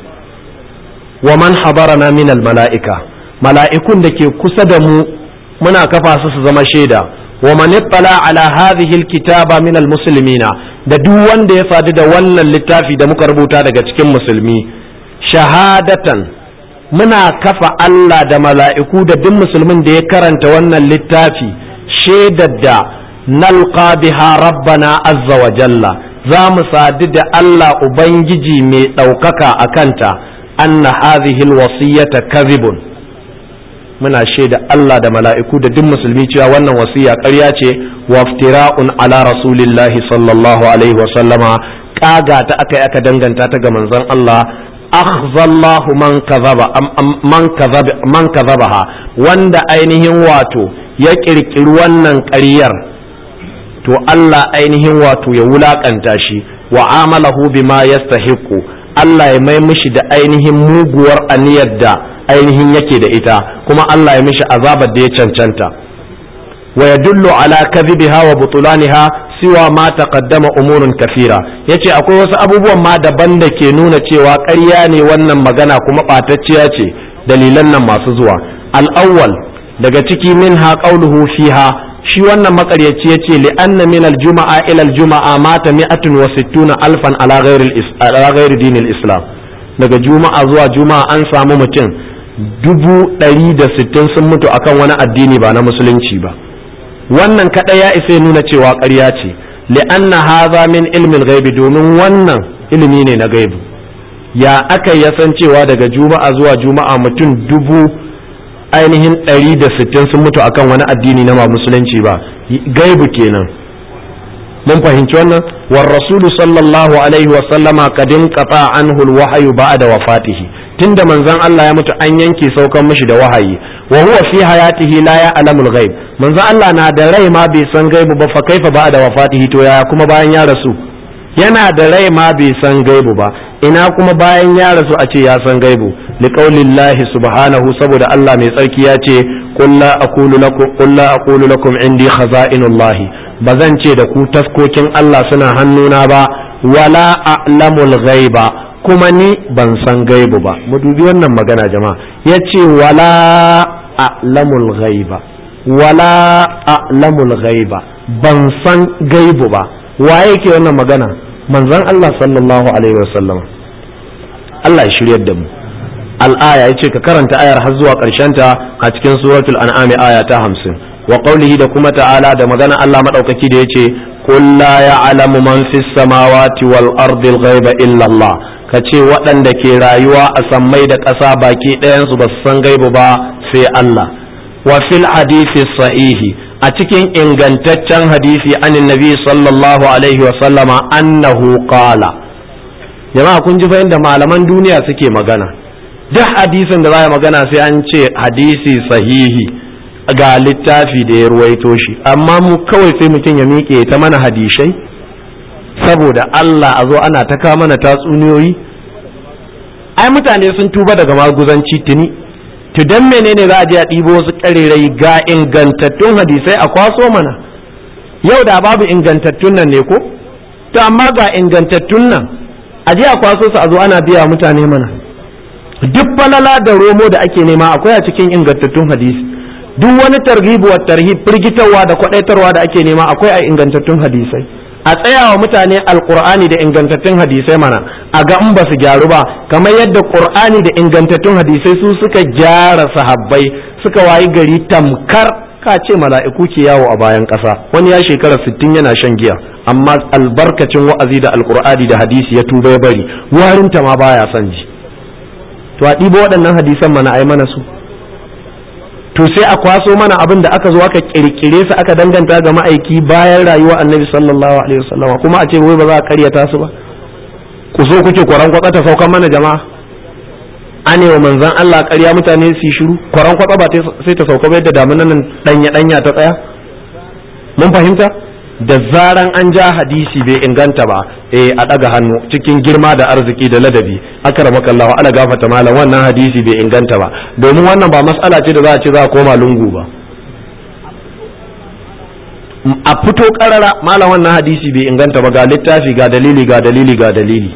wa man habarana min al mala'ika mala'ikun da ke kusa da mu muna kafa su su zama shaida wa man ittala ala hadhihi alkitaba min almuslimina da duk wanda ya sadu da wannan littafi da muka rubuta daga cikin musulmi shahadatan muna kafa Allah da mala'iku da duk musulmin da ya karanta wannan littafi shaidar da nalqa biha rabbana azza wa jalla za mu sadu da Allah ubangiji mai ɗaukaka a kanta anna hadhihi alwasiyata kadhibun muna shaida Allah da mala'iku da duk musulmi cewa wannan wasiya ƙarya ce waftira'un ala rasulillahi sallallahu alaihi wa sallama kaga ta aka aka danganta ta ga manzon Allah akhzallahu man kadhaba man kadhaba man kadhabaha wanda ainihin wato ya kirkiri wannan ƙaryar to Allah ainihin wato ya wulakanta shi wa amalahu bima yastahiqu Allah ya mai mishi da ainihin muguwar aniyar da ainihin yake da ita kuma Allah ya mishi azabar da ya cancanta wa yadullu ala kadhibiha wa butulaniha siwa ma taqaddama umurun kafira yace akwai wasu abubuwan ma daban da ke nuna cewa ƙarya ne wannan magana kuma ɓatacciya ce dalilan nan masu zuwa al-awwal daga ciki minha qawluhu fiha shi wannan makaryaci yace li anna min al-juma'a ila al-juma'a mata mi'atun wa sittuna alfan ala ghairi ala ghairi dinil islam daga juma'a zuwa juma'a an samu mutum dubu ɗari da sittin sun mutu akan wani addini ba na musulunci ba wannan kaɗai ya isa nuna cewa ƙarya ce li'anna haza min ilmin gaibi domin wannan ilimi ne na gaibu ya aka ya san cewa daga juma'a zuwa juma'a mutum dubu ainihin ɗari da sittin sun mutu akan wani addini na ba musulunci ba gaibu kenan mun fahimci wannan war rasulu sallallahu alaihi wa sallama kadin qata anhu alwahyu ba'da wafatihi tunda manzon Allah ya mutu an yanke saukan mishi da wahayi wa huwa fi hayatihi la ya'lamu al-ghaib manzon Allah na da rai ma bai san gaibu ba fa kaifa ba'da wafatihi to yaya kuma bayan ya rasu yana da rai ma bai san gaibu ba ina kuma bayan ya rasu a ce ya san gaibu liqaulillahi subhanahu saboda Allah mai tsarki ya ce qul la aqulu lakum qul la aqulu lakum indi khaza'inullahi bazan ce da ku taskokin Allah suna hannuna ba wala a'lamul ghaiba kuma ni ban san gaibu ba mu dubi wannan magana jama'a yace wala a'lamul ghaiba wala a'lamul ghaiba ban san gaibu ba waye ke wannan magana manzon Allah sallallahu alaihi wasallam Allah ya shiryar da mu al'aya yace ka karanta ayar har zuwa ta a cikin suratul an'am aya ta 50 wa qawlihi da kuma ta'ala da magana Allah madaukaki da yace qul la ya'lamu man fis samawati wal ardi al ghaiba illa Allah kace waɗanda ke rayuwa a sammai da ƙasa baki ɗayan su ba su san gaibu ba sai Allah wa fil hadisi sahihi a cikin ingantaccen hadisi anin nabi sallallahu alaihi wa sallama annahu qala jama'a kun ji fa inda malaman duniya suke magana duk hadisin da za magana sai an ce hadisi sahihi ga littafi da ya ruwaito shi amma mu kawai sai mutum ya miƙe ta mana hadishai saboda Allah a zo ana ta kawo mana tatsuniyoyi ai mutane sun tuba daga maguzanci tuni to dan menene za a je a ɗibo wasu ƙarerai ga ingantattun hadisai a kwaso mana yau da babu ingantattun nan ne ko to amma ga ingantattun nan a je a kwaso su a zo ana biya mutane mana duk falala da romo da ake nema akwai a cikin ingantattun hadisi duk wani targhibu wa tarhib firgitarwa da kwadaitarwa da ake nema akwai a ingantattun hadisai a tsaya wa mutane alkur'ani da ingantattun hadisai mana a ga in ba su gyaru ba kamar yadda qur'ani da ingantattun hadisai su suka gyara sahabbai suka wayi gari tamkar ka ce mala'iku ke yawo a bayan ƙasa wani ya shekara sittin yana shan giya amma albarkacin wa'azi da alkur'ani da hadisi ya tuba ya bari warinta ma baya son ji to a ɗibo waɗannan hadisan mana ai mana su to sai a kwaso mana abin da aka zo aka kirkire su aka danganta ga ma'aiki bayan rayuwa annabi sallallahu alaihi wasallam kuma a ce wai ba za a karyata su ba ku zo kuke kwaran kwatsa ta saukan mana jama'a an wa manzan Allah ƙarya mutane su shiru kwaran kwatsa ba sai ta sauka ba yadda damunan nan danya danya ta tsaya mun fahimta da zaran an ja hadisi bai inganta ba eh a daga hannu cikin girma da arziki da ladabi akramaka Allah ala gafata malam wannan hadisi bai inganta ba domin wannan ba mas'ala ce da za a ce za a koma lungu ba a fito karara malam wannan hadisi bai inganta ba ga littafi ga dalili ga dalili ga dalili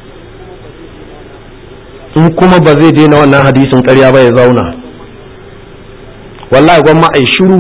in kuma ba zai daina wannan hadisin ƙarya ba ya zauna wallahi gwamma ai shiru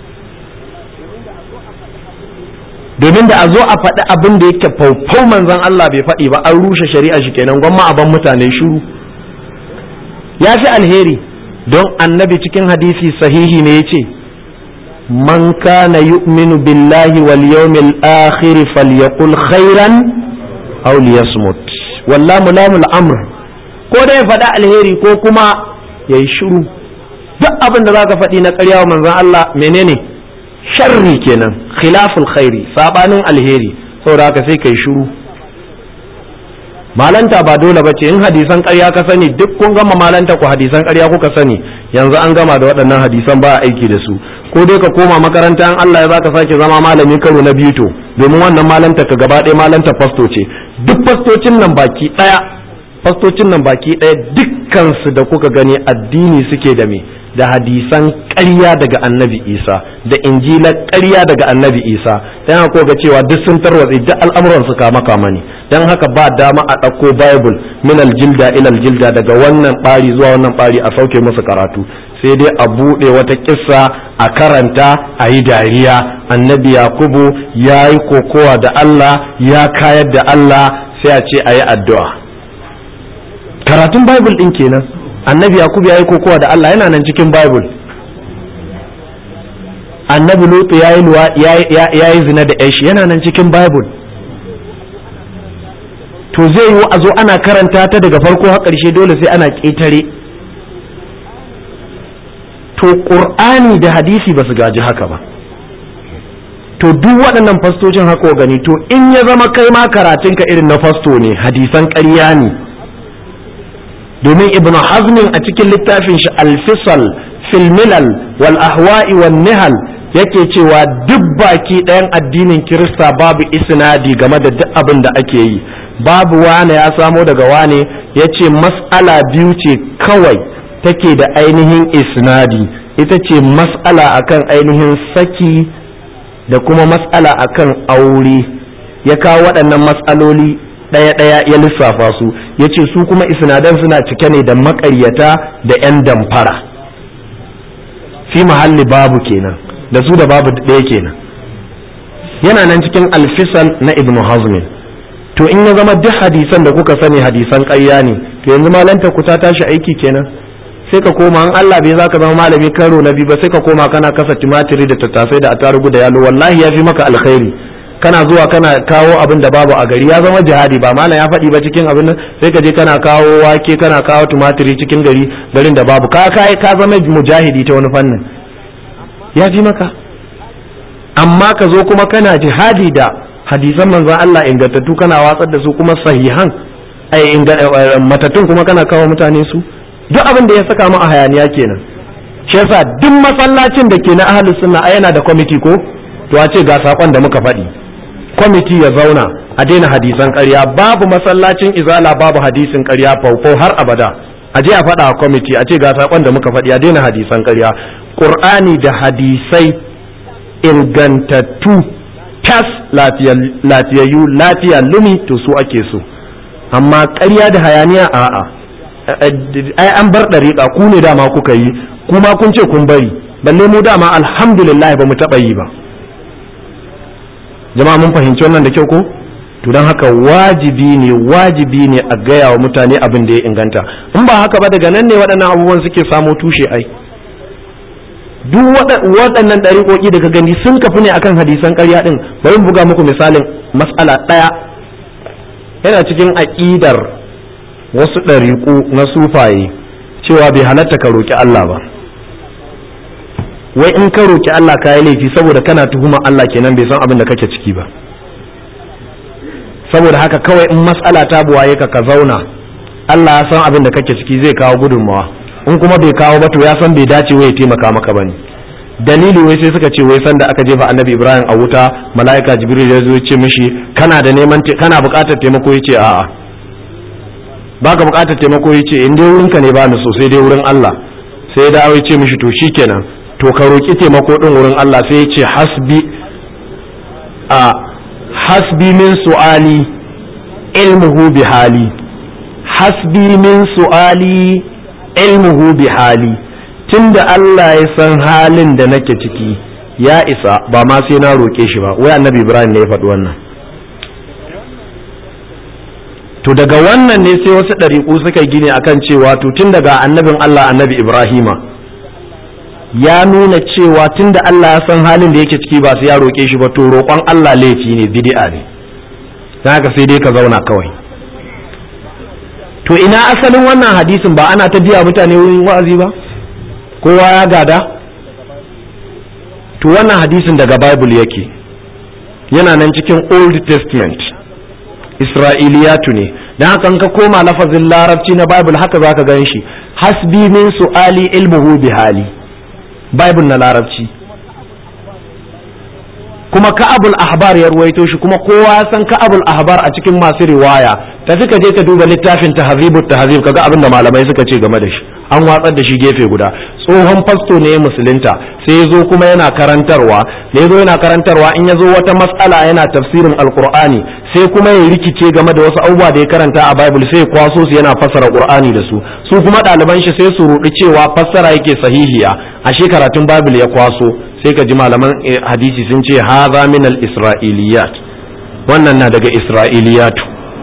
domin da a zo a faɗi abin da yake faufau manzon Allah bai faɗi ba an rushe shari'a shi kenan gwamma a ban mutane shiru ya fi alheri don annabi cikin hadisi sahihi ne yace man kana yu'minu billahi wal yawmil akhir falyaqul khairan aw liyasmut wallahu lamul amr ko dai faɗa alheri ko kuma yayi shiru duk abin da zaka faɗi na ƙarya wa manzon Allah menene sharri kenan khilaful khairi sabanin alheri saboda haka sai kai shiru malanta ba dole ba ce in hadisan ƙarya ka sani duk kun gama malanta ku hadisan ƙarya kuka sani yanzu an gama da waɗannan hadisan ba a aiki da su ko dai ka koma makaranta in Allah ya baka sake zama malami karo na biyu to domin wannan malanta ka gaba ɗaya malanta fasto ce duk fastocin nan baki ɗaya fastocin nan baki ɗaya dukkansu da kuka gani addini suke da me da hadisan ƙarya daga annabi isa da injilar ƙarya daga annabi isa don haka ga cewa duk sun tarwatse duk al'amuran su kama kama ne don haka ba dama a ɗauko bible min aljilda ila aljilda daga wannan ɓari zuwa wannan ɓari a sauke musu karatu sai dai a buɗe wata kissa a karanta a yi dariya annabi yakubu ya yi kokowa da allah ya kayar da allah sai a ce a yi addu'a karatun bible ɗin kenan annabi yakubu ya yi kokowa da Allah yana nan cikin bible annabi lutu ya yi zina da yashi yana nan cikin bible to zai yi a zo ana karanta ta daga farko har ƙarshe dole sai ana ƙetare to ƙur'ani da hadisi ba su gaji haka ba to duk waɗannan fastocin haka gani to in ya zama kai ma karatunka irin na fasto ne hadisan ƙarya ne domin ibnu hazmin a cikin littafin shi alfisal fil milal wal ahwa'i wan nihal yake cewa duk baki ɗayan addinin kirista babu isnadi game da duk abin da ake yi babu wane ya samo daga wane ya ce mas'ala biyu ce kawai take da ainihin isnadi ita ce mas'ala akan ainihin saki da kuma mas'ala akan aure ya kawo waɗannan mas'aloli ɗaya-ɗaya ya lissafa su ya ce su kuma isnadan suna cike ne da maƙaryata da 'yan damfara fi mahalli babu kenan da su da babu ɗaya kenan yana nan cikin alfisal na ibnu hazmin to in ya zama duk hadisan da kuka sani hadisan ƙarya ne to yanzu malanta ku ta tashi aiki kenan sai ka koma an Allah bai za ka zama malami karo na biyu ba sai ka koma kana kasa timatiri da tattasai da atarugu da yalo wallahi ya fi maka alkhairi kana zuwa kana kawo abin da babu a gari ya zama jihadi ba malam ya faɗi ba cikin abin nan sai ka je kana kawo wake kana kawo tumatiri cikin gari garin da babu ka kai ka zama mujahidi ta wani fannin ya ji maka amma ka zo kuma kana jihadi da hadisan manzon Allah ingantattu kana watsar da su kuma sahihan ai matattun kuma kana kawo mutane su duk abin da ya saka mu a hayaniya kenan shi yasa duk masallacin da ke na ahlus sunna ai yana da kwamiti ko to a ce ga sakon da muka faɗi kwamiti ya zauna a daina hadisan ƙarya babu masallacin izala babu hadisin ƙarya faufau har abada a je a faɗa a kwamiti a ce ga saƙon da muka faɗi a daina hadisan ƙarya ƙur'ani da hadisai ingantattu tas lafiyayyu lafiya lumi to su ake so amma ƙarya da hayaniya a'a ai an bar ɗariƙa ku ne dama kuka yi kuma kun ce kun bari balle mu dama alhamdulillah ba mu taɓa yi ba jama'a mun fahimci wannan da kyau ko to don haka wajibi ne wajibi ne a gaya wa mutane abin da ya inganta in ba haka ba daga nan ne waɗannan abubuwan suke samo tushe ai duk waɗannan ɗariƙoƙi daga gani sun kafi ne akan hadisan ƙarya ɗin bari buga muku misalin mas'ala ɗaya yana cikin aƙidar wasu ɗariƙu na sufaye cewa bai halatta ka roƙi Allah ba wai in ka roki Allah ka yi laifi saboda kana tuhuma Allah kenan bai san abin da kake ciki ba saboda haka kawai in mas'ala ta buwaye ka ka zauna Allah ya san abin da kake ciki zai kawo gudunmawa in kuma bai kawo ba to ya san bai dace wai ya taimaka maka bane dalili wai sai suka ce wai san da aka jefa annabi Ibrahim a wuta mala'ika Jibril ya zo ya ce mishi kana da neman kana buƙatar taimako yace a'a baka buƙatar taimako yace in dai wurinka ne ba ni so sai dai wurin Allah sai ya dawo ya ce mishi to shikenan to ka roƙi taimako ɗin wurin Allah sai ya ce hasbi a hasbi min su'ali ilmuhu bi hali hasbi min su'ali ilmuhu bi hali tunda Allah ya san halin da nake ciki ya isa ba ma sai na roƙe shi ba wai annabi Ibrahim ne ya faɗi wannan to daga wannan ne sai wasu ɗariƙu suka gine akan cewa to tun daga annabin Allah annabi Ibrahima ya nuna cewa tunda Allah ya san halin da yake ciki ba sai ya roƙe shi ba to roƙon Allah laifi ne bid'a ne haka sai dai ka zauna kawai to ina asalin wannan hadisin ba ana ta biya mutane wurin wa'azi ba kowa ya gada to wannan hadisin daga bible yake yana nan cikin old testament isra'iliyatu ne dan haka ka koma lafazin larabci na bible haka zaka gan shi hasbi min su'ali ilmuhu bi hali bible na larabci kuma ka'abul ahbar ya ruwaito shi kuma kowa san ka'abul ahbar a cikin masu riwaya tafi ka je ka duba littafin tahzibut tahzib kaga abin da malamai suka ce game da shi an watsar da shi gefe guda tsohon fasto ne musulunta sai ya zo kuma yana karantarwa da ya zo yana karantarwa in ya zo wata matsala yana tafsirin alkur'ani sai kuma ya rikice game da wasu abubuwa da ya karanta a bible sai ya kwaso su yana fassara qur'ani da su su kuma ɗaliban shi sai su rudi cewa fassara yake sahihiya ashe karatun bible ya kwaso sai ka ji malaman hadisi sun ce haza min al-isra'iliyat wannan na daga isra'iliyatu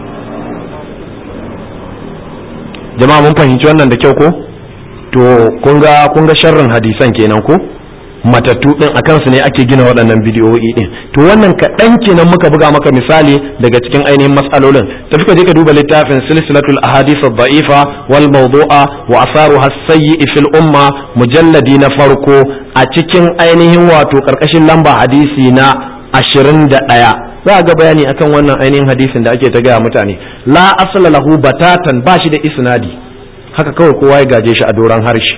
jama'a mun fahimci wannan da kyau ko to kun ga kun ga sharrin hadisan kenan ko matattu din akan su ne ake gina waɗannan bidiyoyi din to wannan kaɗan kenan muka buga maka misali daga cikin ainihin matsalolin tafi ka je ka duba littafin silsilatul ahadith ad-da'ifa wal mawdu'a wa asaruha as-sayyi fil umma mujalladi na farko a cikin ainihin wato karkashin lamba hadisi na 21 za ga bayani akan wannan ainihin hadisin da ake ta gaya mutane la asala lahu batatan ba shi da isnadi haka kawai kowa ya gaje shi a doron harshe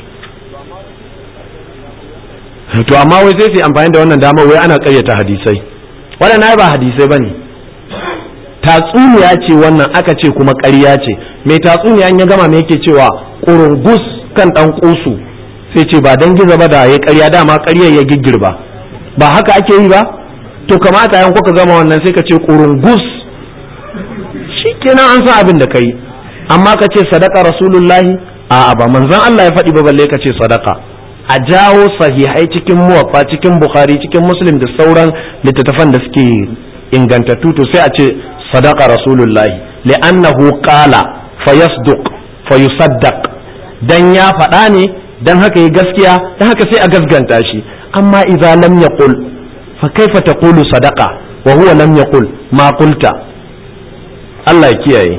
to amma wai sai su amfani da wannan damar wai ana karyata hadisai wannan ba hadisai bane tatsuniya ce wannan aka ce kuma ƙarya ce mai tatsuniya ya gama me yake cewa ƙurungus kan ɗan ƙusu sai ce ba dan giza ba da ya ƙarya dama ƙaryar ya giggirba ba haka ake yi ba to kamata yan kuka gama wannan sai ka ce ƙurungus shi kenan an san abin da ka yi amma ka ce sadaka rasulullahi a ba manzon Allah ya faɗi ba balle ka ce sadaka a jawo sahihai cikin muwaffa cikin bukhari cikin muslim da sauran littattafan da suke ingantattu to sai a ce sadaka rasulullahi li'annahu qala fayasduq fayusaddaq dan ya faɗa ne dan haka yi gaskiya dan haka sai a gasganta shi amma idza lam yaqul fa kaifa taqulu sadaqa wa huwa lam yaqul ma qulta Allah ya kiyaye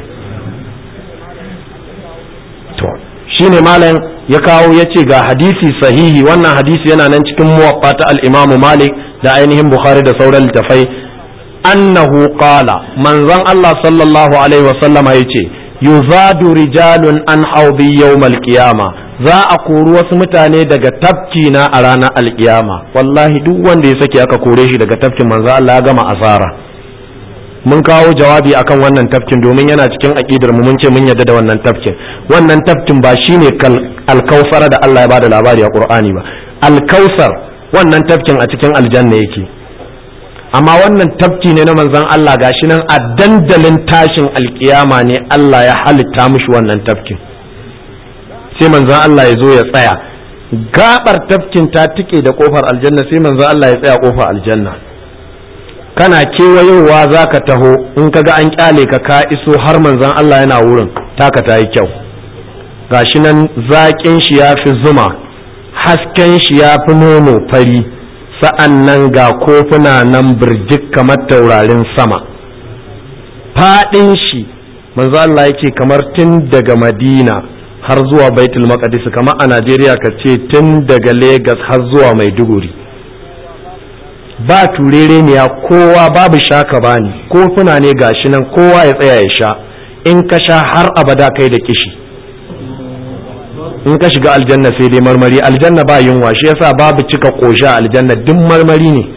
to shine malam ya kawo ya ce ga hadisi sahihi wannan hadisi yana nan cikin muwaffa ta al-Imam Malik da ainihin Bukhari da sauran littafai annahu qala manzon Allah sallallahu alaihi wasallama yace yuzadu rijalun an haudi yawmal qiyama za a kori wasu mutane daga tafki na a ranar alkiyama wallahi duk wanda ya sake aka kore shi daga tafkin manzo Allah ya gama asara mun kawo jawabi akan wannan tafkin domin yana cikin aqidar mu mun ce mun yarda da wannan tafkin wannan tafkin ba shine alkausar da Allah ya bada labari a Qur'ani ba alkausar wannan tafkin a cikin aljanna yake amma wannan tafki ne na manzon Allah gashi nan a dandalin tashin alkiyama ne Allah ya halitta mishi wannan tafkin sai manzon Allah ya zo ya tsaya gabar tafkin ta tike da kofar aljanna sai manzon Allah ya tsaya kofar aljanna kana kewayowa za ka taho in ka ga an kyale ka ka iso har manzon Allah yana wurin taka ta yi kyau gashi nan zaƙin shi ya fi zuma hasken shi ya fi nono fari sa'an nan ga kofuna nan birjik kamar taurarin sama faɗin shi manzo Allah yake kamar tun daga madina har zuwa baitul maqdis kamar a najeriya ka ce tun daga Legas har zuwa maiduguri ba turere ne ya kowa babu shaka bani kofuna ne gashi nan kowa ya tsaya ya sha in ka sha har abada kai da kishi in ka shiga aljanna sai dai marmari aljanna ba yunwa shi yasa babu cika kosha aljanna duk marmari ne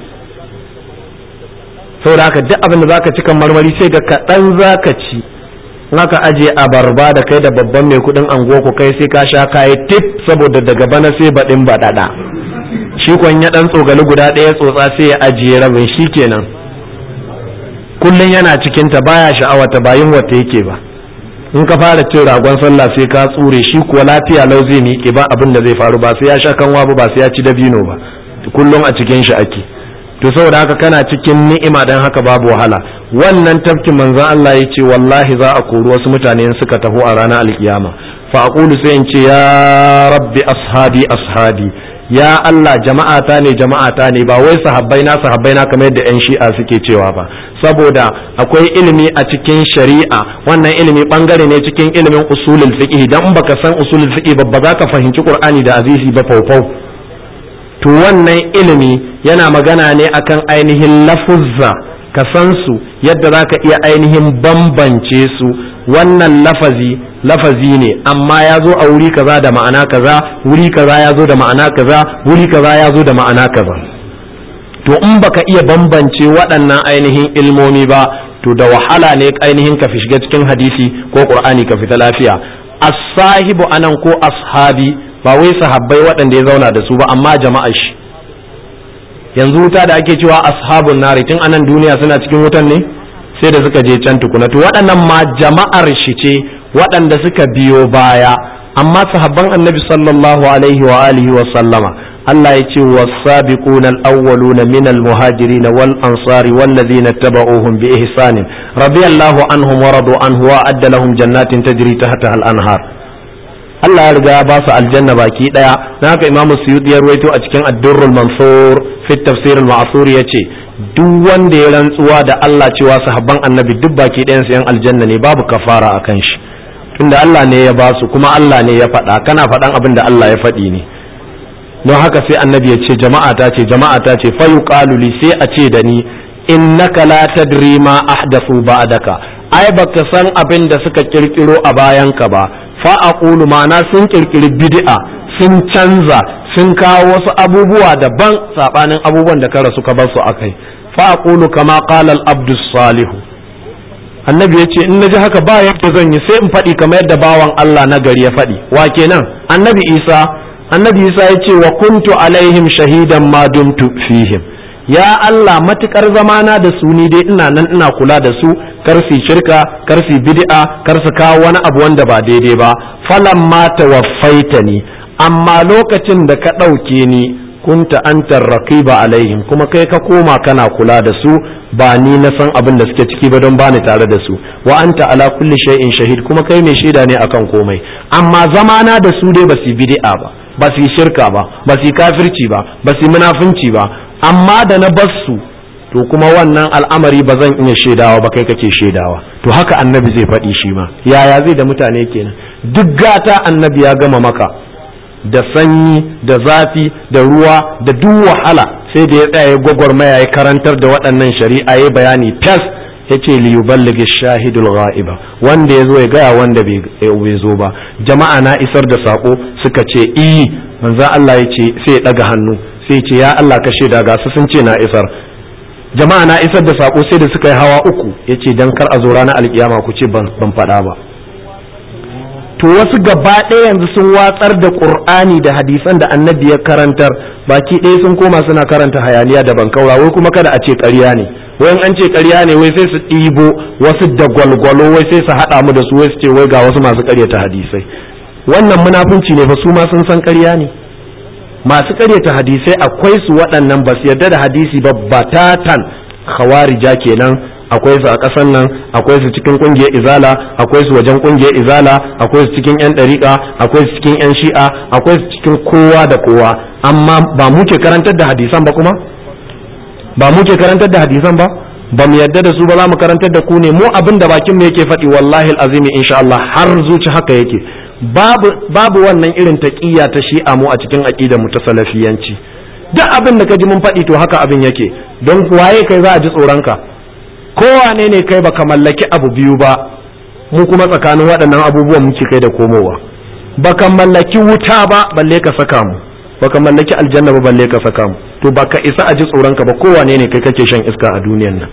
saboda haka duk abin da zaka cika marmari sai ga kaɗan zaka ci naka aje abarba da kai da babban mai kudin anguwa ku kai sai ka sha kayi tip saboda daga bana sai baɗin baɗaɗa shi kwan ya ɗan tsogali guda ɗaya tsotsa sai ya ajiye rabin shi kenan kullum yana cikinta baya sha'awata ba yin wata yake ba in ka fara cin ragon sallah sai ka tsure shi kuwa lafiya lau zai miƙe ba abin da zai faru ba sai ya sha kanwa ba ba sai ya ci dabino ba kullum a cikin shi ake to saboda haka kana cikin ni'ima dan haka babu wahala wannan tafkin manzon Allah ya ce wallahi za a kori wasu mutane in suka taho a ranar alkiyama fa aqulu sai in ce ya rabbi ashabi ashabi ya Allah jama'ata ne jama'ata ne ba wai sahabbai na sahabbai na kamar yadda yan shi'a suke cewa ba saboda akwai ilimi a cikin shari'a wannan ilimi bangare ne cikin ilimin usulul fiqh dan baka san usulul fiqh ba ba za ka fahimci qur'ani da azizi ba faufau to wannan ilimi yana magana ne akan ainihin lafuzza ka san su yadda za ka iya ainihin bambance su wannan lafazi lafazi ne amma ya zo a wuri kaza da ma'ana kaza wuri kaza ya zo da ma'ana kaza wuri kaza ya zo da ma'ana kaza to in baka iya bambance waɗannan ainihin ilmomi ba to da wahala ne ainihin ka fi shiga cikin hadisi ko qur'ani ka fita lafiya as-sahibu anan ko ashabi ba wai sahabbai waɗanda ya zauna da su ba amma jama'a shi yanzu wuta da ake cewa ashabun nari tun anan duniya suna cikin wutan ne sai da suka je can tukuna to waɗannan ma jama'ar shi ce waɗanda suka biyo baya amma sahabban annabi sallallahu alaihi wa alihi wa sallama Allah ya ce was-sabiqun al-awwaluna min al-muhajirin wal ansari wal ladina tabauhum bi ihsanin radiyallahu anhum wa radu anhu wa adda lahum jannatin tajri tahtaha al-anhar Allah ya riga ya ba su aljanna baki daya na haka imamu suyuti ya ruwaito a cikin ad-durrul mansur fi tafsir al-ma'sur yace duk wanda ya rantsuwa da Allah cewa sahabban annabi duk baki ɗayan su yan aljanna ne babu kafara akan shi tunda Allah ne ya ba su kuma Allah ne ya faɗa kana faɗan abin da Allah ya faɗi ne don haka sai annabi ya ce jama'a ta ce jama'a ta ce fa yuqalu li sai a ce da ni innaka la tadri ma ahdathu ba'daka ai baka san abin da suka kirkiro a bayanka ba fa aqulu ma'ana sun kirkiri bid'a sun canza sun kawo wasu abubuwa daban sabanin abubuwan da ka rasu ka bar su akai fa aqulu kama qala al-abdus salihu annabi ya ce in na ji haka ba yadda zan yi sai in faɗi kamar yadda bawan Allah na gari ya faɗi wa kenan annabi isa annabi isa ya ce wa kuntu alaihim shahidan ma dumtu fihim ya Allah matukar zamana da su ni dai ina nan ina kula da su kar su shirka kar su bid'a kar su kawo wani abu wanda ba daidai ba falamma tawaffaitani amma lokacin da ka ɗauke ni kunta antar raqiba alaihim kuma kai ka koma kana kula da su ba ni na san abin da suke ciki ba don bani tare da su wa anta ala kulli shay'in shahid kuma kai mai shaida ne akan komai amma zamana da su dai ba su bid'a ba ba su shirka ba ba su kafirci ba ba su munafunci ba amma da na bar su to kuma wannan al'amari ba zan iya shaidawa ba kai kake shaidawa to haka annabi zai faɗi shi ma yaya zai da mutane kenan duk gata annabi ya gama maka da sanyi da zafi da ruwa da duk wahala sai da ya tsaya gwagwarmaya ya karantar da waɗannan shari'a ya bayani tas ya ce li yuballigi shahidul ghaiba wanda ya zo ya gaya wanda bai zo ba jama'a na isar da sako suka ce i manzo Allah ya ce sai ya ɗaga hannu sai ya ce ya Allah ka shaida ga su sun ce na isar jama'a na isar da sako sai da suka yi hawa uku ya ce dan kar a zo ranar alkiyama ku ce ban faɗa ba to wasu gaba ɗaya yanzu sun watsar da ƙur'ani da hadisan da annabi ya karantar baki ɗaya sun koma suna karanta hayaniya da bankaura wai kuma kada a ce ƙarya ne wai an ce ƙarya ne wai sai su ɗibo wasu da gwalgwalo wai sai su haɗa mu da su wai su ce wai ga wasu masu ƙaryata hadisai wannan munafunci ne fa su ma sun san ƙarya ne masu ƙaryata hadisai akwai su waɗannan ba su yarda da hadisi ba batatan khawarija kenan akwai su a ƙasan nan akwai su cikin ƙungiyar izala akwai su wajen ƙungiyar izala akwai su cikin 'yan ɗariƙa akwai su cikin 'yan shi'a akwai su cikin kowa da kowa amma ba mu ke karantar da hadisan ba kuma ba mu ke karantar da hadisan ba ba mu yarda da su ba za mu karantar da ku ne mu abin da bakin mu yake faɗi wallahi azimi insha Allah har zuci haka yake babu babu wannan irin taqiyya ta shi'a mu a cikin aqidar mu ta salafiyanci duk abin da ka ji mun faɗi to haka abin yake don waye kai za a ji tsoron ka kowane ne kai baka mallaki abu biyu ba mu kuma tsakanin waɗannan abubuwan muke kai da komowa baka mallaki wuta ba balle ka saka mu baka mallaki aljanna ba balle ka saka mu to baka isa a ji tsoron ka ba kowane ne kai kake shan iska a duniyan nan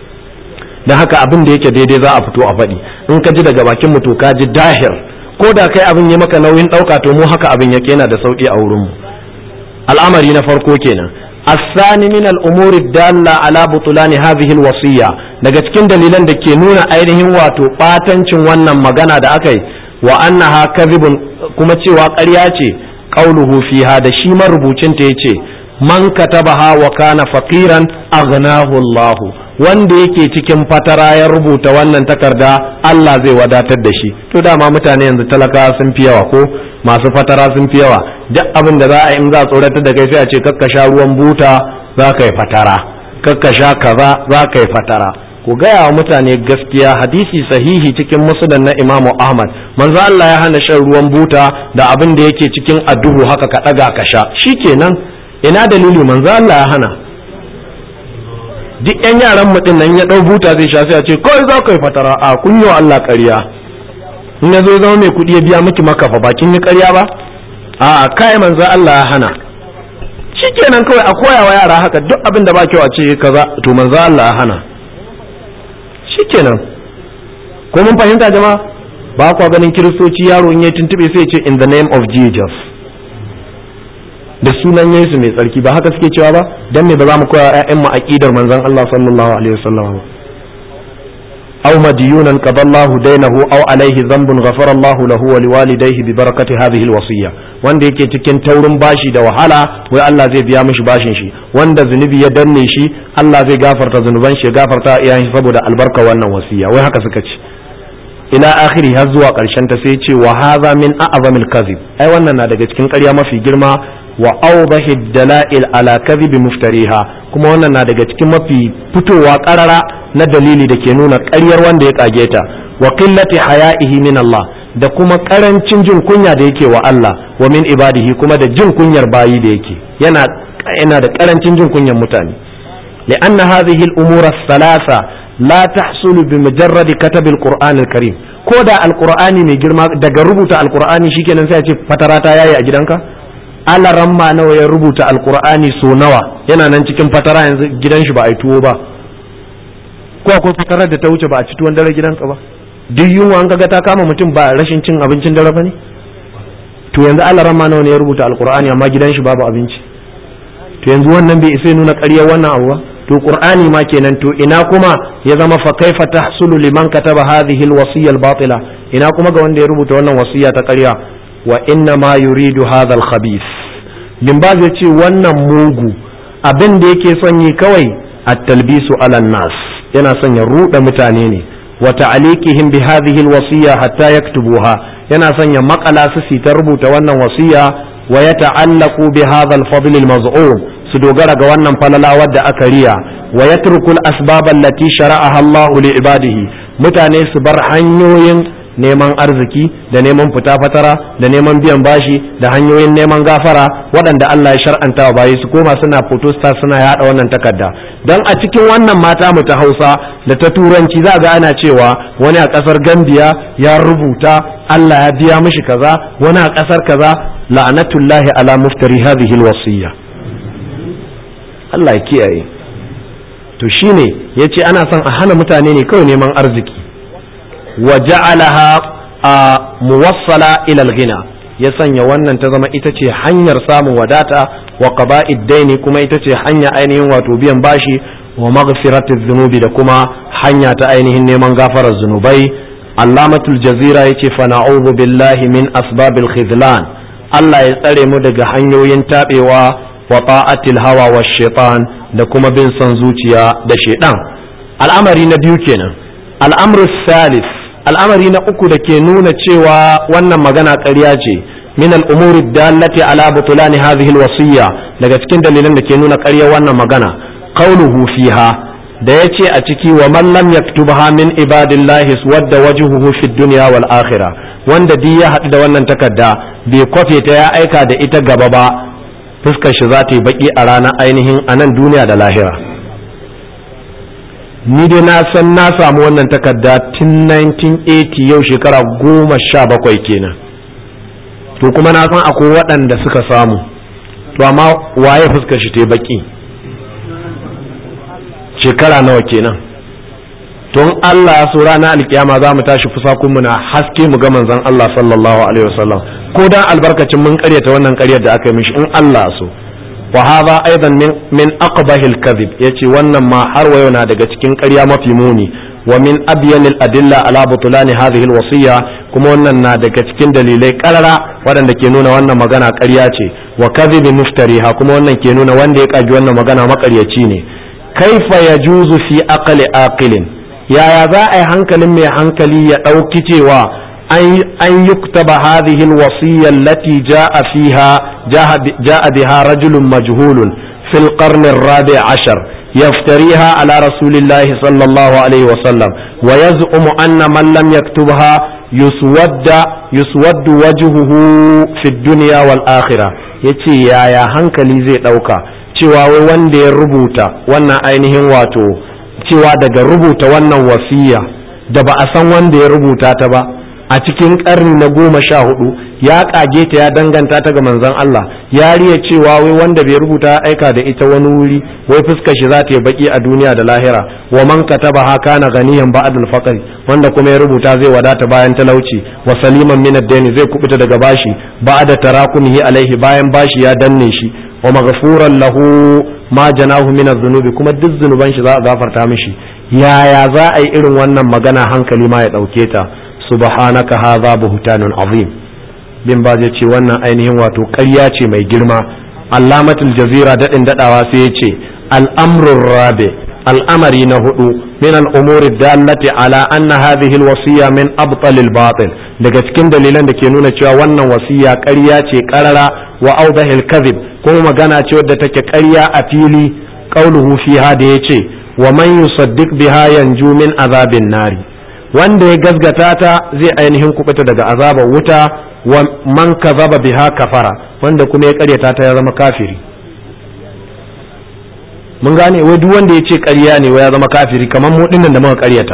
dan haka abin da yake daidai za a fito a faɗi in ka ji daga bakin mu to ka ji dahir ko da kai abin ya maka nauyin ɗauka to mu haka abin yake yana da sauƙi a wurin mu al'amari na farko kenan الثاني من الأمور الدالة على بطلان هذه الوصية daga cikin dalilan da ke nuna ainihin wato ɓatancin wannan magana da aka yi wa annaha kadhibun kuma cewa ƙarya ce qauluhu fiha da shi marubucin ta yace man katabaha wa kana faqiran aghnahu Allah wanda yake cikin fatara ya rubuta wannan takarda Allah zai wadatar da shi to dama mutane yanzu talaka sun fi yawa ko masu fatara sun fi yawa duk abin da za a in za a tsoratar da kai sai a ce kakka sha ruwan buta za ka yi fatara kakka sha kaza za ka yi fatara ku gaya wa mutane gaskiya hadisi sahihi cikin musulun na imamu ahmad manzo Allah ya hana shan ruwan buta da abin da yake cikin adduhu haka ka ɗaga ka sha shikenan ina dalili manzo Allah ya hana duk yan yaran mu din nan ya dau buta zai sha sai a ce kawai za ka yi fatara a kunyo Allah ƙarya in ya zo zama mai kuɗi ya biya miki makafa bakin yi ƙarya ba a kai manzo Allah ya hana shikenan kawai a koya wa yara haka duk abin da ba kyau a ce kaza to manzo Allah ya hana shikenan ko mun fahimta jama'a ba kwa ganin kiristoci yaro in ya tuntube sai ce in the name of Jesus da sunan Yesu mai tsarki ba haka suke cewa ba dan me ba za mu koya ƴaƴan mu aqidar manzon Allah sallallahu alaihi wasallam aw madiyunan qadallahu dainahu aw alaihi dhanbun ghafara Allah lahu wa liwalidayhi bi barakati hadhihi alwasiyya wanda yake cikin taurin bashi da wahala wai Allah zai biya mishi bashin shi wanda zunubi ya danne shi Allah zai gafarta zunuban shi ya gafarta iyayen shi saboda albarka wannan wasiya wai haka suka ce ila akhiri har zuwa karshen ta sai ce wa hadha min a'zamil kadhib ai wannan na daga cikin ƙarya mafi girma wa awdahi dalail ala kadhibi muftariha kuma wannan na daga cikin mafi fitowa karara na dalili da ke nuna ƙaryar wanda ya kage ta wa qillati haya'ihi min Allah da kuma karancin jin kunya da yake wa Allah wa min ibadihi kuma da jin kunyar bayi da yake yana yana da karancin jin kunyar mutane لأن هذه الأمور الثلاثة لا تحصل بمجرد كتب القرآن الكريم كودا القرآن mai girma daga rubuta alqur'ani shikenan sai a ce fatara ta yayi a gidanka Allah ramma nawa ya rubuta alqur'ani so nawa yana nan cikin fatara yanzu gidan shi ba a yi tuwo ba ko akwai fatarar da ta wuce ba a ci tuwon dare gidanka ba duk yunwa an kaga ta kama mutum ba rashin cin abincin dare ba ne to yanzu Allah ramma nawa ne ya rubuta alqur'ani amma gidan shi babu abinci to yanzu wannan bai isa nuna ƙaryar wannan abu ba to qur'ani ma kenan to ina kuma ya zama fa kaifa tahsulu liman kataba hadhihi alwasiyya albatila ina kuma ga wanda ya rubuta wannan wasiya ta ƙarya wa inna ma yuridu hadha alkhabith bin baz ya ce wannan mugu abin da yake son yi kawai at-talbisu ala nas yana son ya ruɗa mutane ne wa ta'liqihim bi hadhihi alwasiyya hatta yaktubuha yana son ya makala su ta rubuta wannan wasiya wa yata'allaqu bi hadha al-fadl al-maz'um su dogara ga wannan falala wadda aka riya wa yatrukul asbaban lati shara'aha Allahu li ibadihi mutane su bar hanyoyin neman arziki da neman fita fatara da neman biyan bashi da hanyoyin neman gafara waɗanda Allah ya shar'anta wa bayi su koma suna photostar suna yada wannan takarda don a cikin wannan mata mu ta Hausa da ta turanci za ga ana cewa wani a ƙasar Gambia ya rubuta Allah ya biya mishi kaza wani a ƙasar kaza la'anatullahi ala muftari hadhihi alwasiyya Allah ya kiyaye to shine yace ana son a hana mutane ne kawai neman arziki wa ja'alaha a muwassala ila al-ghina ya sanya wannan ta zama ita ce hanyar samun wadata wa qaba'id daini kuma ita ce hanya ainihin wato biyan bashi wa maghfiratiz zunubi da kuma hanya ta ainihin neman gafarar zunubai allamatul jazira yace fa na'udhu billahi min asbabil khidlan Allah ya tsare mu daga hanyoyin tabewa wa ta'atil hawa wa shaitan da kuma bin son zuciya da shaitan al'amari na biyu kenan al'amru salis al'amari na uku da ke nuna cewa wannan magana ƙarya ce min al'umuri dallati ala butulani hadhihi alwasiyya daga cikin dalilan da ke nuna ƙarya wannan magana qauluhu fiha da yace a ciki wa man lam yaktubha min ibadillahi wadda wajhuhu fid dunya wal akhirah wanda duk ya haɗu da wannan takarda bai kwafe ta ya aika da ita gaba ba fuskar shi za ta yi baki a ranar ainihin a nan duniya da lahira ni dai na san na samu wannan takarda tun 1980 yau shekara goma sha bakwai kenan to kuma na san akwai waɗanda suka samu to amma waye fuskar shi ta yi baki shekara nawa kenan tun Allah ya so ranar alkiyama za mu tashi fusakunmu na haske mu ga manzon Allah sallallahu alaihi wasallam ko dan albarkacin mun karyata wannan karyar da aka yi mishi in Allah so wa hadha aidan min min aqbahi al-kadhib yace wannan ma har wayo na daga cikin ƙarya mafi muni wa min abyan al-adilla ala butlan hadhihi al-wasiyya kuma wannan na daga cikin dalilai karara waɗanda ke nuna wannan magana ƙarya ce wa kadhib muftariha kuma wannan ke nuna wanda ya kaji wannan magana makaryaci ne kaifa yajuzu fi aqli aqilin yaya za a yi hankalin mai hankali ya ɗauki cewa an yuktaba hadhihi alwasiyya allati jaa fiha jaa biha rajulun majhulun fil qarn الرابع عشر يفتريها على رسول الله صلى الله عليه وسلم ويزعم أن من لم يكتبها يسود يسود وجهه في الدنيا والآخرة yace yaya hankali zai ɗauka cewa wai wanda ya rubuta wannan ainihin wato cewa daga rubuta wannan wasiya da ba a san wanda ya rubuta ta ba a cikin karni na goma sha hudu ya kage ta ya danganta ta ga manzon Allah ya riya cewa wai wanda bai rubuta aika da ita wani wuri wai fuskar shi za ta yi baki a duniya da lahira wa man kataba ha kana ganiyan ba'd al wanda kuma ya rubuta zai wadata bayan talauci wa saliman min ad-dayn zai kubuta daga bashi ba'da tarakunihi alaihi bayan bashi ya danne shi wa maghfuran lahu ma janahu min adh-dhunubi kuma duk zunuban shi za a gafarta mishi yaya za a yi irin wannan magana hankali ma ya dauke ta subhanaka hadha buhtanun azim bin ba zai ce wannan ainihin wato ƙarya ce mai girma allamatul jazira daɗin daɗawa sai ya ce al'amrun rabe al'amari na hudu min al'umuri dallati ala anna hadhihi alwasiya min abtalil batil daga cikin dalilan da ke nuna cewa wannan wasiya ƙarya ce ƙarara wa awdahil kadhib kuma magana ce wadda take ƙarya a fili qauluhu fiha da yace wa man yusaddiq biha yanju min azabin nari wanda ya gazgata ta zai ainihin kubuta daga azabar wuta wa man kazaba biha kafara wanda kuma ya karyata ta ya zama kafiri mun gane wai duk wanda ya ce ƙarya ne wai ya zama kafiri kamar mu dinnan da muka ƙaryata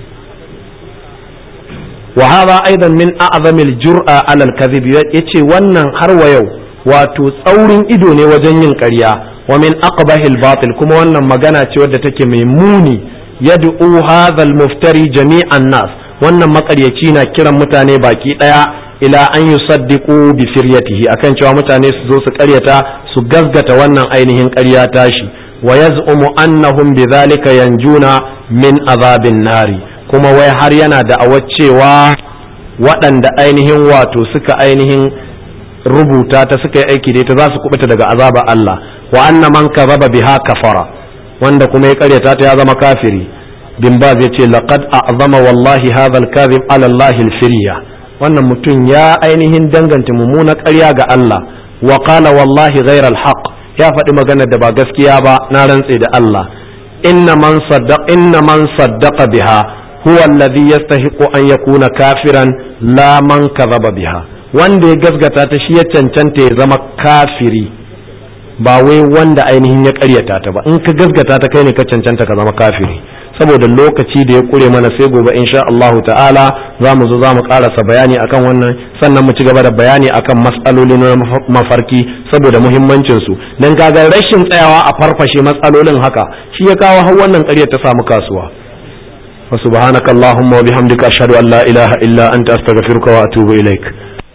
wa hadha aidan min a'zamil jur'a 'ala al-kadhib yace wannan har wa yau wato tsaurin ido ne wajen yin ƙarya wa min aqbahil batil kuma wannan magana ce wadda take mai muni yad'u hadha al-muftari jami'an nas wannan makaryaci na kiran mutane baki daya ila an yusaddiqu bi firyatihi akan cewa mutane su zo su karyata su gazgata wannan ainihin ƙarya tashi wa yaz'umu annahum bidhalika yanjuna min azabin nari kuma wai har yana da cewa waɗanda ainihin wato suka ainihin rubuta ta suka yi aiki da ita za su kubuta daga azaba Allah wa anna man kazaba biha kafara wanda kuma ya karyata ta ya zama kafiri bin ba zai ce laqad a'zama wallahi hadha al-kadhib ala Allah al-firya wannan mutum ya ainihin danganta mummuna ƙarya ga Allah wa qala wallahi ghayra al-haq ya faɗi maganar da ba gaskiya ba na rantse da Allah inna man saddaq inna man saddaqa biha huwa alladhi yastahiqu an yakuna kafiran la man kadhaba biha wanda ya gasgata ta shi ya cancanta ya zama kafiri ba wai wanda ainihin ya karyata ta ba in ka gasgata ta kai ne ka cancanta ka zama kafiri saboda lokaci da ya kure mana sai gobe insha Allah ta'ala za mu zo za mu karasa bayani akan wannan sannan mu ci gaba da bayani akan matsaloli na mafarki saboda muhimmancin su dan kaga rashin tsayawa a farfashe matsalolin haka shi ya kawo har wannan ƙaryar ta samu kasuwa wa subhanakallahumma wa bihamdika ashhadu an la ilaha illa anta astaghfiruka wa atubu ilaik